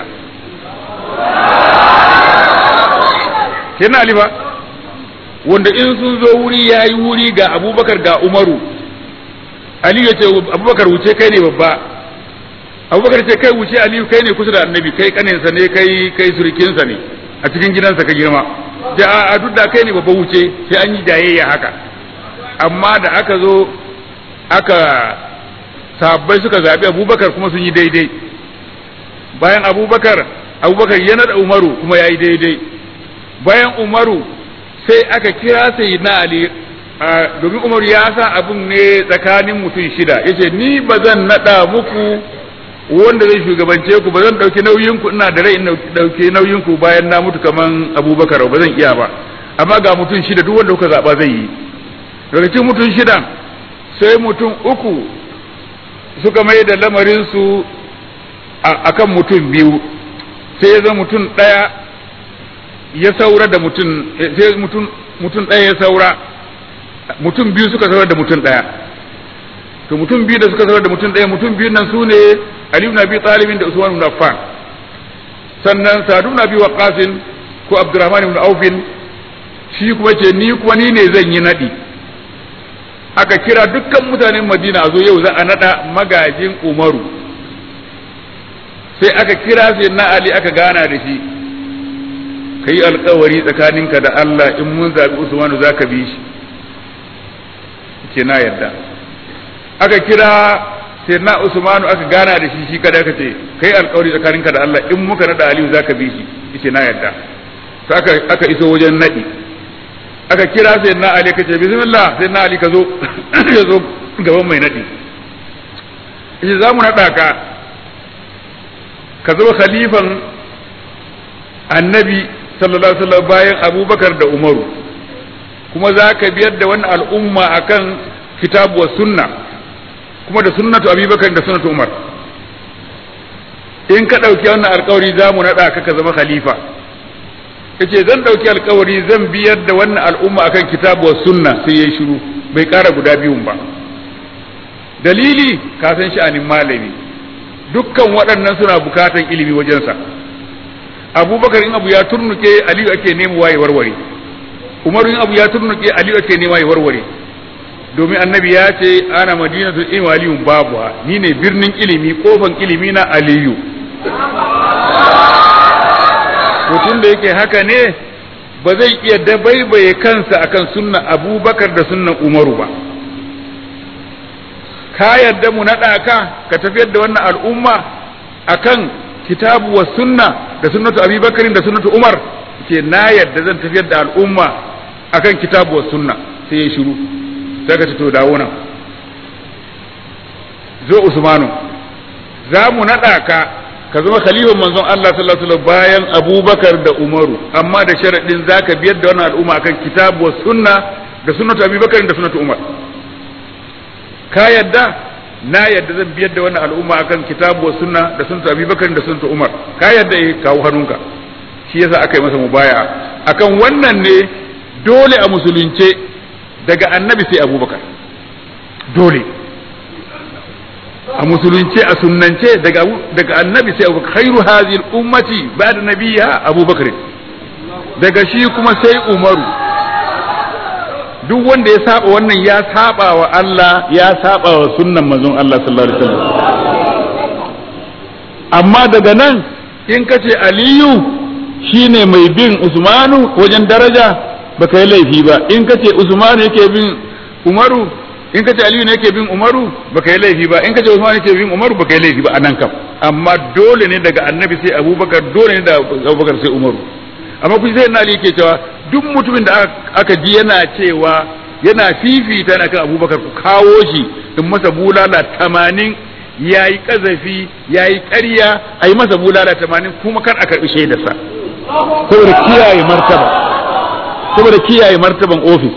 Speaker 2: kenan Ali ba wanda in sun zo wuri ya yi wuri ga abubakar ga umaru Ali ya ce abubakar wuce kai ne babba abubakar ce kai wuce aliyu kai ne kusa da annabi kai kaninsa ne kai kai surkinsa ne a cikin gidansa ka girma da a duk da kai ne babba wuce sai an yi jayayya haka amma da aka zo aka sabbai suka zaɓi abubakar kuma sun yi daidai bayan abubakar abubakar ya naɗa umaru kuma ya yi daidai bayan umaru sai aka kira sai na ali domin umaru ya sa abun ne tsakanin mutum shida yace ni ba zan naɗa muku wanda zai shugabance ku ba zan ɗauki nauyin ku ina da rai in ɗauki nauyin ku bayan na mutu kaman abubakar ba zan iya ba amma ga mutum shida duk wanda kuka zaɓa zai yi daga cikin mutum shida sai mutum uku suka mai da lamarinsu a kan mutum biyu sai ya zama mutum ɗaya ya saura da mutum sai mutum ɗaya ya saura mutum biyu suka saura da mutum ɗaya to mutum biyu da suka saura da mutum ɗaya mutum biyu nan su ne Ali ibn Abi Talib da Usman ibn Affan sannan Sa'd ibn Abi Waqqas ko Abdurrahman ibn Auf shi kuma ce ni kuma ni ne zan yi nadi aka kira dukkan mutanen Madina a zo yau za a nada magajin Umaru sai aka kira sai na Ali aka gana da shi kai alkawari tsakaninka da Allah in mun zabi Usman za ka bi shi ke na yarda aka kira sai na Usmanu aka gana da shi shi kada aka ce kai alkawari tsakaninka da Allah in muka nada Aliyu zaka bi shi yace na yarda to aka aka iso wajen nadi aka kira sai na Ali kace bismillah sai na Ali ka zo ya zo gaban mai nadi yace za mu nada ka ka zo khalifan annabi sallallahu alaihi wasallam bayan Abubakar da Umaru kuma za ka biyar da wannan al'umma akan kitabu wa sunna kuma da sunnatu abubakar da sunnatu umar in ka ɗauki wannan alkawari za mu naɗa ka ka zama khalifa yace zan ɗauki alkawari zan biyar da wannan al'umma akan kitabu wa sunna sai yayi shiru bai ƙara guda biyun ba dalili ka san sha'anin malami dukkan waɗannan suna bukatan ilimi wajensa abubakar in abu ya turnuke aliyu ake nemo waye warware umaru in abu ya turnuke aliyu ake nema ya warware domin annabi ya ce ana madinatu in waliyun babu ni ne birnin ilimi kofan ilimi na aliyu mutum da yake haka ne ba zai iya dabaibaye kansa akan sunna abubakar da sunnan umaru ba ka yarda mu naɗa ka ka tafiyar da wannan al'umma akan kitabu wa sunna da sunnatu abi bakarin da sunnatu umar ce na yadda zan tafiyar da al'umma akan kitabu wa sunna sai ya shiru sai ka ce to dawo nan zo usmanu za mu naɗa ka ka zama khalifan manzon Allah sallallahu alaihi wasallam bayan abubakar da umaru amma da sharaɗin za ka biyar da wannan al'umma akan kitabu wa sunna da sunnatu abi bakarin da sunnatu umar ka yadda na yadda zan biyar da wannan al'umma akan kitabu wa sunna da sunnatu abi bakarin da sunnatu umar ka yadda eh kawo hannunka shi yasa aka yi masa mubaya akan wannan ne dole a musulunce daga annabi sai abubakar dole a musulunce a sunnance daga daga annabi sai abubakar khairu hadhihi ummati ba'da nabiyha abubakar daga shi kuma sai umaru duk wanda ya saba wannan ya saba wa Allah ya saba wa sunnan manzon Allah sallallahu alaihi wasallam amma daga nan in kace aliyu shine mai bin usmanu wajen daraja baka yi laifi ba in kace usmanu yake bin umaru in kace aliyu ne yake bin umaru baka yi laifi ba in kace usmanu yake bin umaru baka yi laifi ba anan kam amma dole ne daga annabi sai abubakar dole ne da abubakar sai umaru amma kun sai na ali yake cewa duk mutumin da aka ji yana cewa yana fifita na kan abubakar ku kawo shi in masa bulala tamanin ya yi ƙazafi ya yi ƙarya a yi masa bulala tamanin kuma kan a karɓi shaidarsa saboda kiyaye martaba saboda kiyaye martaban ofis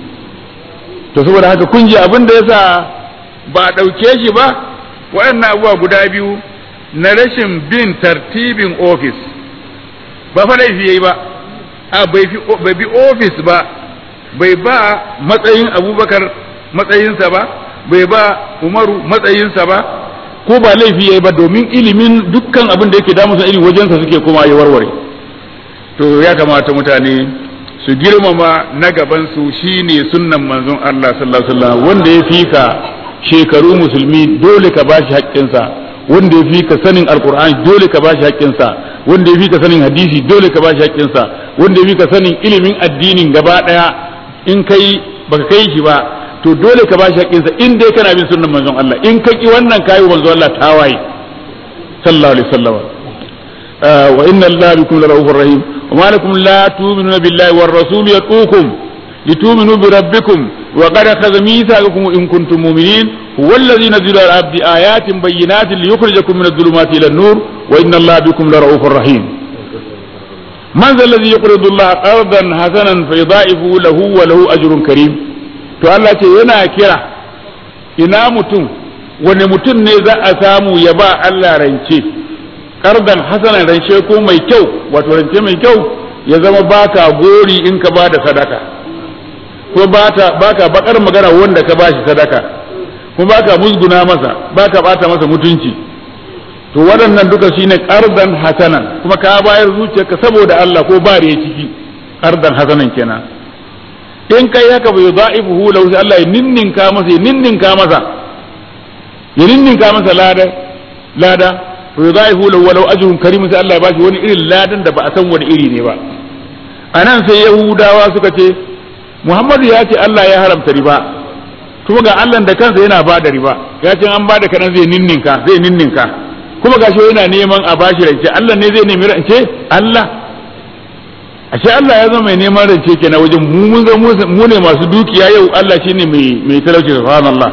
Speaker 2: to saboda haka kun ji abin da yasa ba a ɗauke shi ba waɗannan abubuwa guda biyu na rashin bin tartibin ofis ba fa laifi yayi ba a bai bi ofis ba bai ba matsayin abubakar matsayinsa ba bai ba umaru matsayinsa ba ko ba laifi yayi ba domin ilimin dukkan abin da yake damusa iri wajensa suke kuma ya warware to ya kamata mutane su girmama na gabansu shine sunnan manzon Allah sallallahu alaihi wasallam wanda ya fika shekaru musulmi dole ka bashi haƙƙinsa wanda ya fika sanin alqur'ani dole ka bashi haƙƙinsa wanda ya fika sanin hadisi dole ka bashi haƙƙinsa wanda ya fika sanin ilimin addinin gaba daya in kai baka kai shi ba to dole ka bashi haƙƙinsa in dai kana bin sunnan manzon Allah in ka ki wannan kayi manzon Allah tawaye sallallahu alaihi wasallam wa inna Allah bikum larahufur rahim وما لكم لا تؤمنون بالله والرسول يدعوكم لتؤمنوا بربكم وقد أخذ ميثاقكم إن كنتم مؤمنين هو الذي نزل على العبد آيات بينات ليخرجكم من الظلمات إلى النور وإن الله بكم لرؤوف رحيم من ذا الذي يقرض الله قرضا حسنا فيضاعفه له وله أجر كريم to Allah ce yana kira ina mutum wani mutum ne za a samu ya ba Allah rance kardan hasanan rance ko mai kyau wato rance mai kyau ya zama baka gori in ka ba da sadaka ko baka bakar magana wanda ka bashi sadaka ko baka musguna masa baka bata masa mutunci to waɗannan duka shine kardan hasanan kuma ka bayar zuciyarka saboda Allah ko ba da ciki kardan hasanan kenan in kai haka bai za'ifuhu lahu sai Allah ya ninninka masa ya ninninka masa ya ninninka masa lada lada to yudaihu lahu walau ajrun karim sai Allah ya bashi wani irin ladan da ba a san wani iri ne ba anan sai yahudawa suka ce Muhammadu ya ce Allah ya haramta riba kuma ga Allah da kansa yana ba da riba ya ce an ba da kanan zai ninninka zai ninninka kuma gashi yana neman a bashi rance Allah ne zai nemi rance Allah ashe Allah ya zama mai neman rance kenan wajen mu mun mu ne masu dukiya yau Allah shine mai mai talauci subhanallah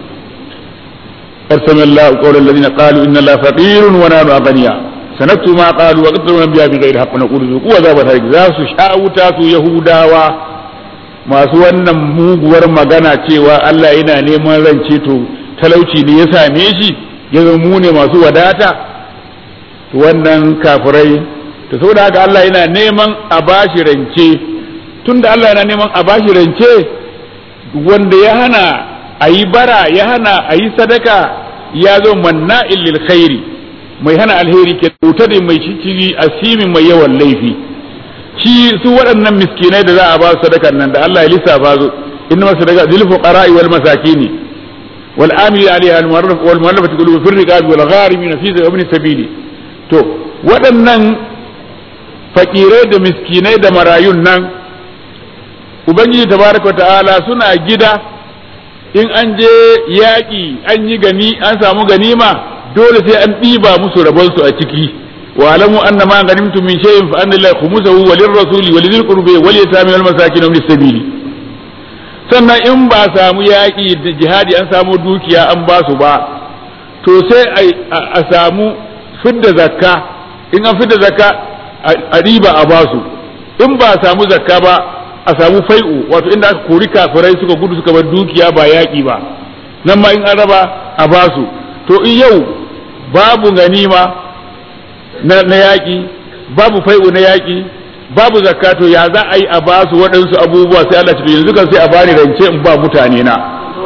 Speaker 2: قد سمع الله قول الذين قالوا ان الله فقير ونحن اغنياء سنكتب ما قالوا وقتلوا الانبياء بغير حق ونقول ذوقوا عذاب الحريق za su sha'uta su yahudawa masu wannan muguwar magana cewa Allah yana neman rance to talauci ne ya same shi ya zama mu ne masu wadata to wannan kafirai to saboda haka Allah yana neman a bashi rance tunda Allah yana neman a bashi rance wanda ya hana a yi bara ya hana a yi sadaka ya zo manna lil khairi mai hana alheri ke wuta da mai shikiri asimin mai yawan laifi shi su waɗannan miskinai da za a ba su sadakan nan da Allah ya lissafa su inna masadaka lil fuqara'i wal masakini wal amili alaiha al mu'arraf wal mu'allafati qulubu fil riqabi wal gharimin fi ibn sabili to waɗannan fakirai da miskinai da marayun nan ubangiji tabaraka ta'ala suna gida in an je yaƙi an yi gani an samu ganima dole sai an ɗiba musu rabonsu a ciki wa alamu anna ma ghanimtum min shay'in fa anna lillahi khumsahu wa lirrasuli wa lidhil qurbi wal yatami wal masakin wa sabili sannan in ba samu yaƙi da jihadi an samu dukiya an ba su ba to sai a samu fidda zakka in an fidda zakka a riba a ba su in ba samu zakka ba a samu fai'u wato inda aka kori kafirai suka gudu suka bar dukiya ba yaƙi ba nan ma in an raba a ba su to in yau babu ganima na, na yaƙi babu fai'u na yaƙi babu zakka to ya za a yi a ba su waɗansu abubuwa sai Allah ce yanzu kan sai a bani rance in ba mutane na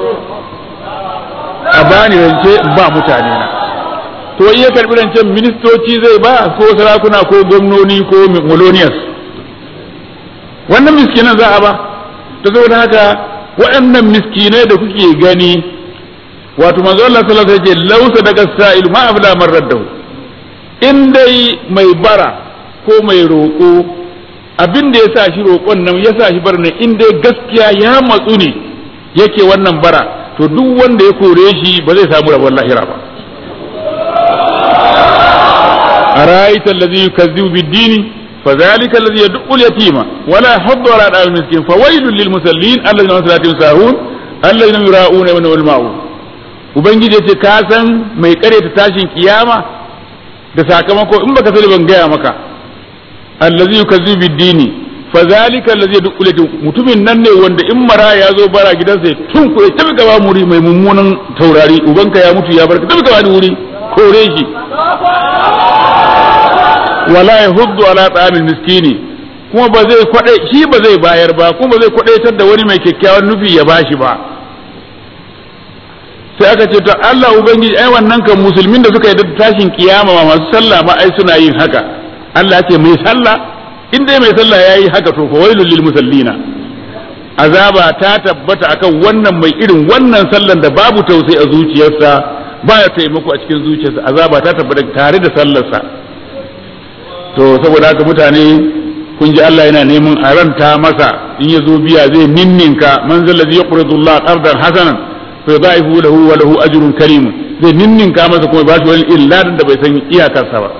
Speaker 2: a bani rance in ba mutane na to in ya karɓi rancen ministoci zai ba ko sarakuna ko gwamnoni ko miloniyas wannan miskinan za a ba ta saboda haka waɗannan miskinai da kuke gani wato manzo Allah sallallahu alaihi wasallam lausa daga sa'il ma abla man raddahu in dai mai bara ko mai roƙo abin da ya sa shi roƙon nan ya sa shi bar nan in dai gaskiya ya matsu ne yake wannan bara to duk wanda ya kore shi ba zai samu rabon lahira ba أرأيت الذي يكذب بالدين فذلك الذي يدق اليتيم ولا يحض على دعوة المسكين فويل للمسلين الذين هم صلاتهم ساهون الذين يراءون ويمنعون الماعون ubangiji ya ce ka san mai kare ta tashin kiyama da sakamako in baka sani ban gaya maka allazi yukazzibu bid-dini fa zalika allazi yadkhulu mutumin nan ne wanda in mara ya zo bara gidansa tun kure tabi gaba muri mai mummunan taurari ubanka ya mutu ya barka tabi gaba wuri kore shi wala yahuddu ala ta'amil miskini kuma ba zai kwade shi ba zai bayar ba kuma ba zai kwadaitar da wani mai kyakkyawan nufi ya bashi ba sai aka ce to Allah ubangiji ai wannan kan musulmin da suka yi da tashin kiyama ma masu sallah ma ai suna yin haka Allah ce mai sallah in dai mai sallah yayi haka to fa wailul lil musallina azaba ta tabbata akan wannan mai irin wannan sallan da babu tausayi a zuciyarsa baya taimako a cikin zuciyarsa azaba ta tabbata tare da sallarsa to saboda haka mutane kun ji Allah yana neman a ranta masa in ya zo biya zai ninninka man zallazi yaqridu Allah qardan hasanan fa yudaifu lahu wa lahu ajrun karim zai ninninka masa kuma ba shi wani illadin da bai san iyakarsa ba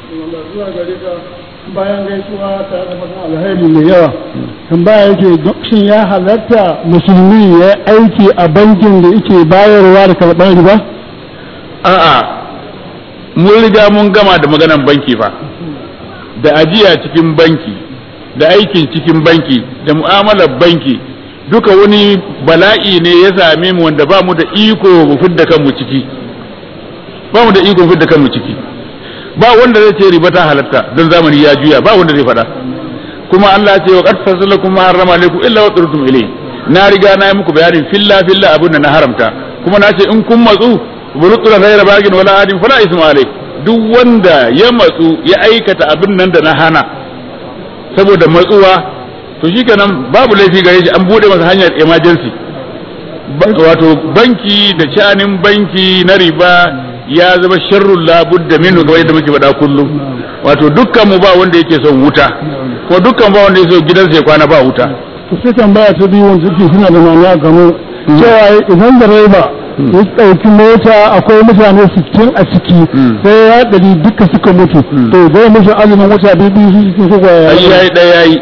Speaker 3: bayan gaisuwa tare da fatan alheri mai yawa tambaya yake shin ya halatta musulmi ya aiki a bankin da yake bayarwa da karɓar riba
Speaker 2: a'a mun riga mun gama da maganan banki fa da ajiya cikin banki da aikin cikin banki da mu'amalar banki duka wani bala'i ne ya same mu wanda ba mu da iko mu fidda kanmu ciki ba mu da iko mu fidda kanmu ciki ba wanda zai ce riba ta halatta don zamani ya juya ba wanda zai faɗa kuma Allah ya ce wa qad fasalakum ma harrama alaykum illa wa turtum ilayhi na riga na yi muku bayanin filla filla abin da na haramta kuma na ce in kun matsu burutulan ghayra bagin wala adin fala isma alai duk wanda ya matsu ya aikata abin nan da na hana saboda matsuwa to shikenan babu laifi gare shi an bude masa hanyar emergency wato banki da shanin banki na riba ya zama sharrun labudda minhu kamar yadda muke faɗa kullum wato dukkan mu ba wanda yake son wuta ko dukkan ba wanda yake son gidansa ya kwana ba wuta
Speaker 3: to sai tambaya ta biyu wanda suke suna da ma'ana gano cewa idan da raiba ya ɗauki mota akwai mutane sittin a ciki sai ya ɗari duka suka mutu to zai musu azumin wata biyu biyu su cikin su kwaya
Speaker 2: ai yayi ɗaya yayi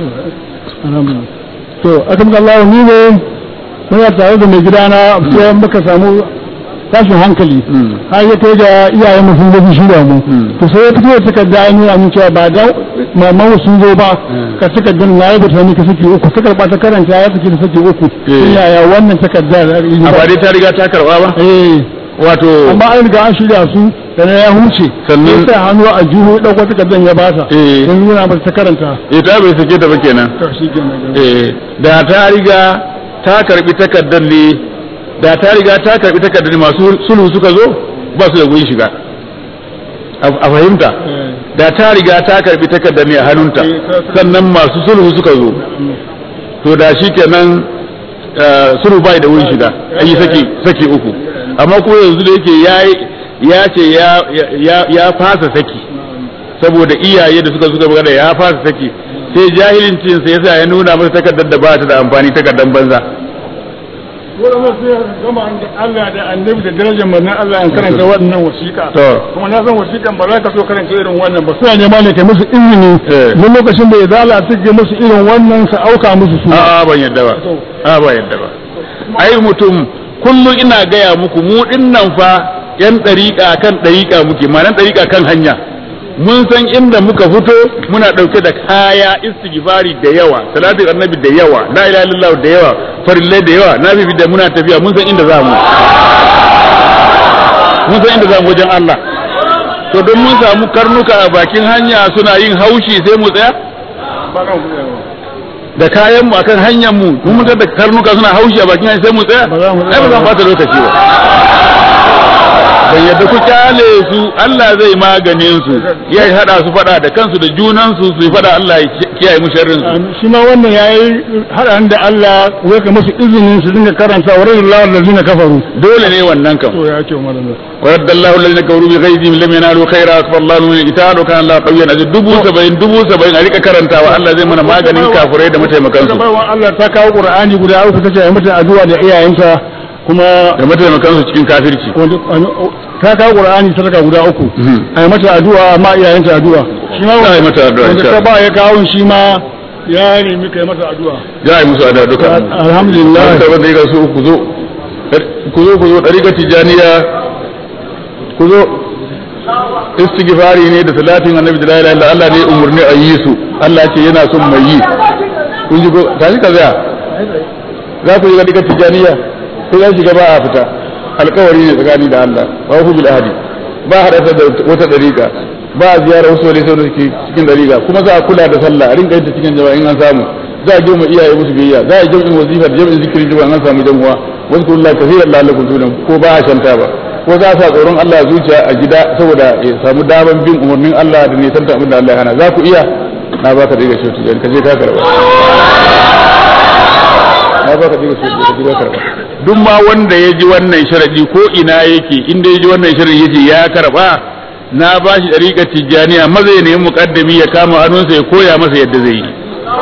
Speaker 3: to akan Allah ni ne muna tare da mai gidana sai muka samu tashin hankali har ya kai ga iyayen mu sun gaji shirya mu to sai ya fito da takarda ya nuna min cewa ba da maman sun zo ba ka takardar na yi bata ka saki uku ta karba ta karanta ya saki da saki uku yaya wannan takarda da
Speaker 2: a ba dai ta riga ta karba ba
Speaker 3: eh
Speaker 2: wato
Speaker 3: amma an riga an shirya su da na ya huce
Speaker 2: Sannan-
Speaker 3: sai hannu a juhu ya dauko takardar ya bata
Speaker 2: Eh.
Speaker 3: ya nuna mata ta karanta
Speaker 2: eh ta bai sake ta ba kenan
Speaker 3: to shi kenan
Speaker 2: eh da ta riga ta karbi takardar ne da ta riga ta karbi takardar ne masu sulhu suka zo ba su da gurin shiga a a fahimta da ta riga ta karbi takardar ne a hannunta sannan masu sulhu suka zo to da shi kenan eh, sulhu bai da wurin shiga an yi saki saki uku amma kuma yanzu da yake ya ya ce ya ya ya fasa saki saboda iyaye da suka suka magana ya fasa saki sai jahilincin sa yasa ya nuna masa takardar da ba ta da amfani takardar banza
Speaker 3: waɗanda sai gama da Allah da annabi da darajar manzon Allah an karanta wannan wasiƙa
Speaker 2: To.
Speaker 3: kuma na san wasiƙan ba za ka so karanta irin wannan ba suna nema ne kai musu izini
Speaker 2: Eh.
Speaker 3: duk lokacin da ya zala suke musu irin wannan su auka musu su
Speaker 2: a'a ban yadda ba a ba yadda ba ai mutum kullum ina gaya muku mu dinnan fa yan ɗariƙa kan ɗariƙa muke ma'anar ɗariƙa kan hanya mun san inda muka fito muna ɗauke da kaya istighfari da yawa salatin annabi da yawa la ilaha illallah da yawa farillai da yawa na bibi da muna tafiya mun san inda za mu mun san inda za mu wajen Allah to don mun samu karnuka a bakin hanya suna yin haushi sai mu tsaya
Speaker 3: ba kan kuɗi ba.
Speaker 2: da kayan mu akan hanyar mu mun mutar da karnuka suna haushi a bakin hanyar sai mu tsaya
Speaker 3: Ba za mu
Speaker 2: ai ba zan bata lokaci ba bai yadda ku kyale su Allah zai maganin su ya hada su fada da kansu da junan su su fada Allah ya kiyaye mu sharrin su
Speaker 3: Amin. shi ma wannan ya yi haɗa da Allah wai ka musu izinin su dinga karanta wa radiyallahu allazina kafaru
Speaker 2: dole ne wannan kam
Speaker 3: to ya ce malama
Speaker 2: ورد الله الذين كفروا بغيظهم لم ينالوا خيرا اكبر الله من القتال وكان الله قويا عزيزا dubu saba'in dubu saba'in a rika karantawa Allah zai mana maganin kafurai da mataimakan su
Speaker 3: baiwa Allah ta kawo Qur'ani guda uku tace ai mata addu'a da iyayenta kuma
Speaker 2: da mataimakan su cikin kafirci
Speaker 3: wanda ta kawo Qur'ani sadaka guda uku ai mata addu'a amma iyayenta addu'a shi ma
Speaker 2: Za a yi mata addu'a,
Speaker 3: wanda
Speaker 2: insha
Speaker 3: ta
Speaker 2: Allah.
Speaker 3: ba ya kawo shi ma ya nemi kai mata addu'a
Speaker 2: za a yi musu ada duka
Speaker 3: alhamdulillah
Speaker 2: wanda ba zai ga su ku zo ku zo ku zo ɗariƙar tijaniya ku zo istighfari ne da salatin annabi da la ilaha illa Allah ne umurni a yi su Allah ce yana son mai yi kun ji ko tashi ka zaya za ku yi ɗariƙar tijaniya ko ya shiga ba a fita alƙawari ne tsakani da Allah ba ku bil ahadi ba haɗa da wata ɗariƙa ba a ziyara wasu wani sau da suke cikin ɗariƙa kuma za a kula da sallah a rinka yin ta cikin jama'a in an samu za a girma iyaye musu biyayya za a jam'in wazifa da jam'in zikirin jama'a an samu jamuwa wasu kullum kafiran lalakum tunan ko ba a shanta ba ko za a sa tsoron Allah a zuciya a gida saboda ya samu daman bin umarnin Allah da nisan ta abin da Allah ya hana za ku iya na baka daga shi tujan ka je ka karba na baka daga shi ka je ka karba duk ma wanda ya ji wannan sharadi ko ina yake inda ya ji wannan sharadi yace ya karba na ba shi dariƙar tijjaniya maza ya nemi muƙaddami ya kama hannunsa ya koya masa yadda zai yi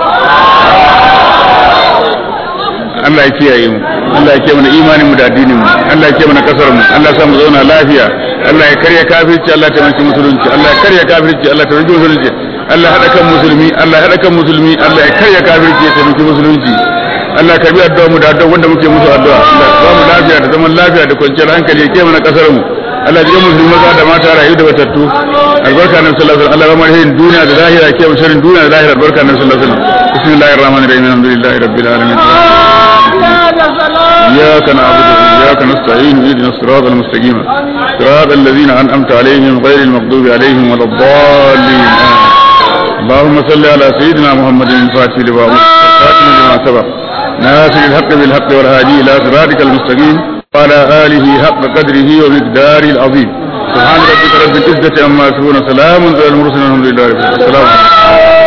Speaker 2: Allah ya kiyaye mu Allah ya kiyaye mana imanin mu da addinin mu Allah ya kiyaye mana kasar mu Allah ya sa mu zauna lafiya Allah ya karya kafirci Allah ya taimaki musulunci Allah ya karya kafirci Allah ya taimaki musulunci Allah ya hada kan musulmi Allah ya hada kan musulmi Allah ya karya kafirci ya taimaki musulunci Allah ya karbi addu'a mu da addu'a wanda muke musu addu'a Allah ya ba mu lafiya da zaman lafiya da kwanciyar hankali ya kiyaye mana kasar mu Allah ya ji musulmi maza da mata rayu da batattu albarka na sallallahu alaihi wasallam Allah ya ba mu duniya da lahira ya kiyaye sharrin duniya da lahira albarka na sallallahu alaihi wasallam bismillahir rahmanir rahim alhamdulillahi rabbil alamin إياك نعبد وإياك نستعين اهدنا الصراط المستقيم صراط الذين أنعمت عليهم غير المغضوب عليهم ولا الضالين آمين. اللهم صل على سيدنا محمد الفاتح لما أغلق والخاتم لما سبق ناصر الحق بالحق والهادي إلى صراطك المستقيم وعلى آله حق قدره ومقداره العظيم سبحان ربك رب العزة عما يصفون سلام على المرسلين الحمد لله رب العالمين السلام عليكم